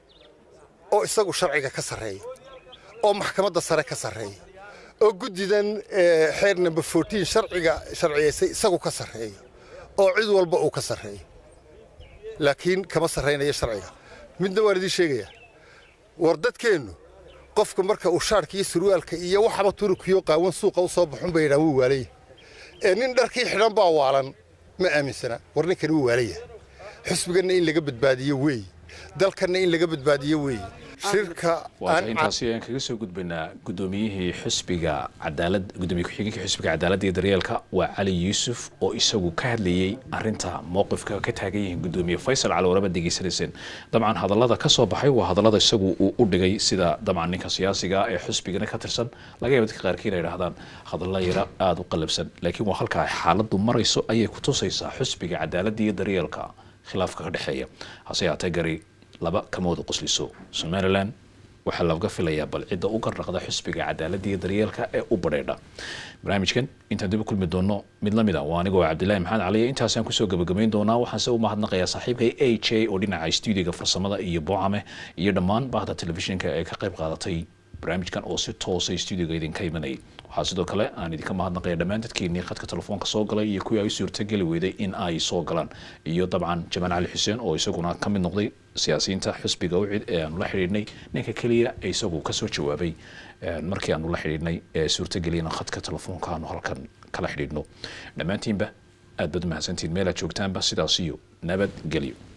oo isagu sharciga ka sarreeya oo maxkamadda sare ka sarreeya oo guddidan xeer number fourteen sharciga sharciyaysay isagu ka sarreeyo oo cid walba uu ka sarreeyo laakiin kama sarraynayo sharciga midna waan idiin sheegayaa war dadkeennu qofka marka uu shaarka iyo surwaalka iyo waxaba turukiyo qaawan suuqa u soo baxun bay yidhahan wuu waalaya ee nin dharkii xidhan baa waalan ma aaminsana war ninkani wuu waalaya xusbiganna in laga badbaadiyo weey dalkanna in laga badbaadiyo weey shirka waata intaasi ayaan kaga soo gudbaynaa guddoomiyihii xusbiga cadaalad guddoomiye ku-xigeenka xusbiga cadaaladda iyo daryeelka waa cali yuusuf oo isagu ka hadlayey arinta mowqifka ka taagan yihiin guddoomiye faysal cali waraba degeysanayseen dabcan hadallada ka soo baxay waa hadallada isagu uu u dhigay sida dabcan ninka siyaasiga ee xusbigana ka tirsan laga yaaba dadka qaarkii inay idhahdaan hadalla yara aada u qalabsan laakiin waa halkaa xaaladdu marayso ayay ku tusaysaa xusbiga cadaaladda iyo daryeelka khilaafka ka dhexeeya hase yaatee gari laba kama wada qosliso somalilan waxaa laga filayaa bal cidda u garnaqda xusbiga cadaaladda iyo daryeelka ee u badheedha barnaamijkan intaan dib u kulmi doono mid lamid a waa anigoo cabdillahi maxamed caliya intaasaan kusoo gabagabayn doonaa waxaanse u mahadnaqayaa saaxiibkay a j oo dhinaca stuudiga farsamada iyo boocame iyo dhammaan bahda telefishinka ee ka qayb qaadatay barnaamijkan oo si toosa stuudiga idinka imanayay waxaa sidoo kale aan idinka mahadnaqaya dhammaan dadkeenii khadka telefoonka soo galay iyo kuwii ay suurtageli weyday in ay soo galaan iyo dabcan jamaal cali xuseen oo isaguna ka mid noqday siyaasiyiinta xusbiga ucid ee aanu la xidhiidhnay ninka keliya ee isagu kasoo jawaabay markii aanu la xidhiidhnay ee suurtageliyana khadka telefoonka aanu halkan kala xidhiidhno dhammaantiinba aad baad umahadsantihin meel aad joogtaanba sidaas iyo nabadgelyo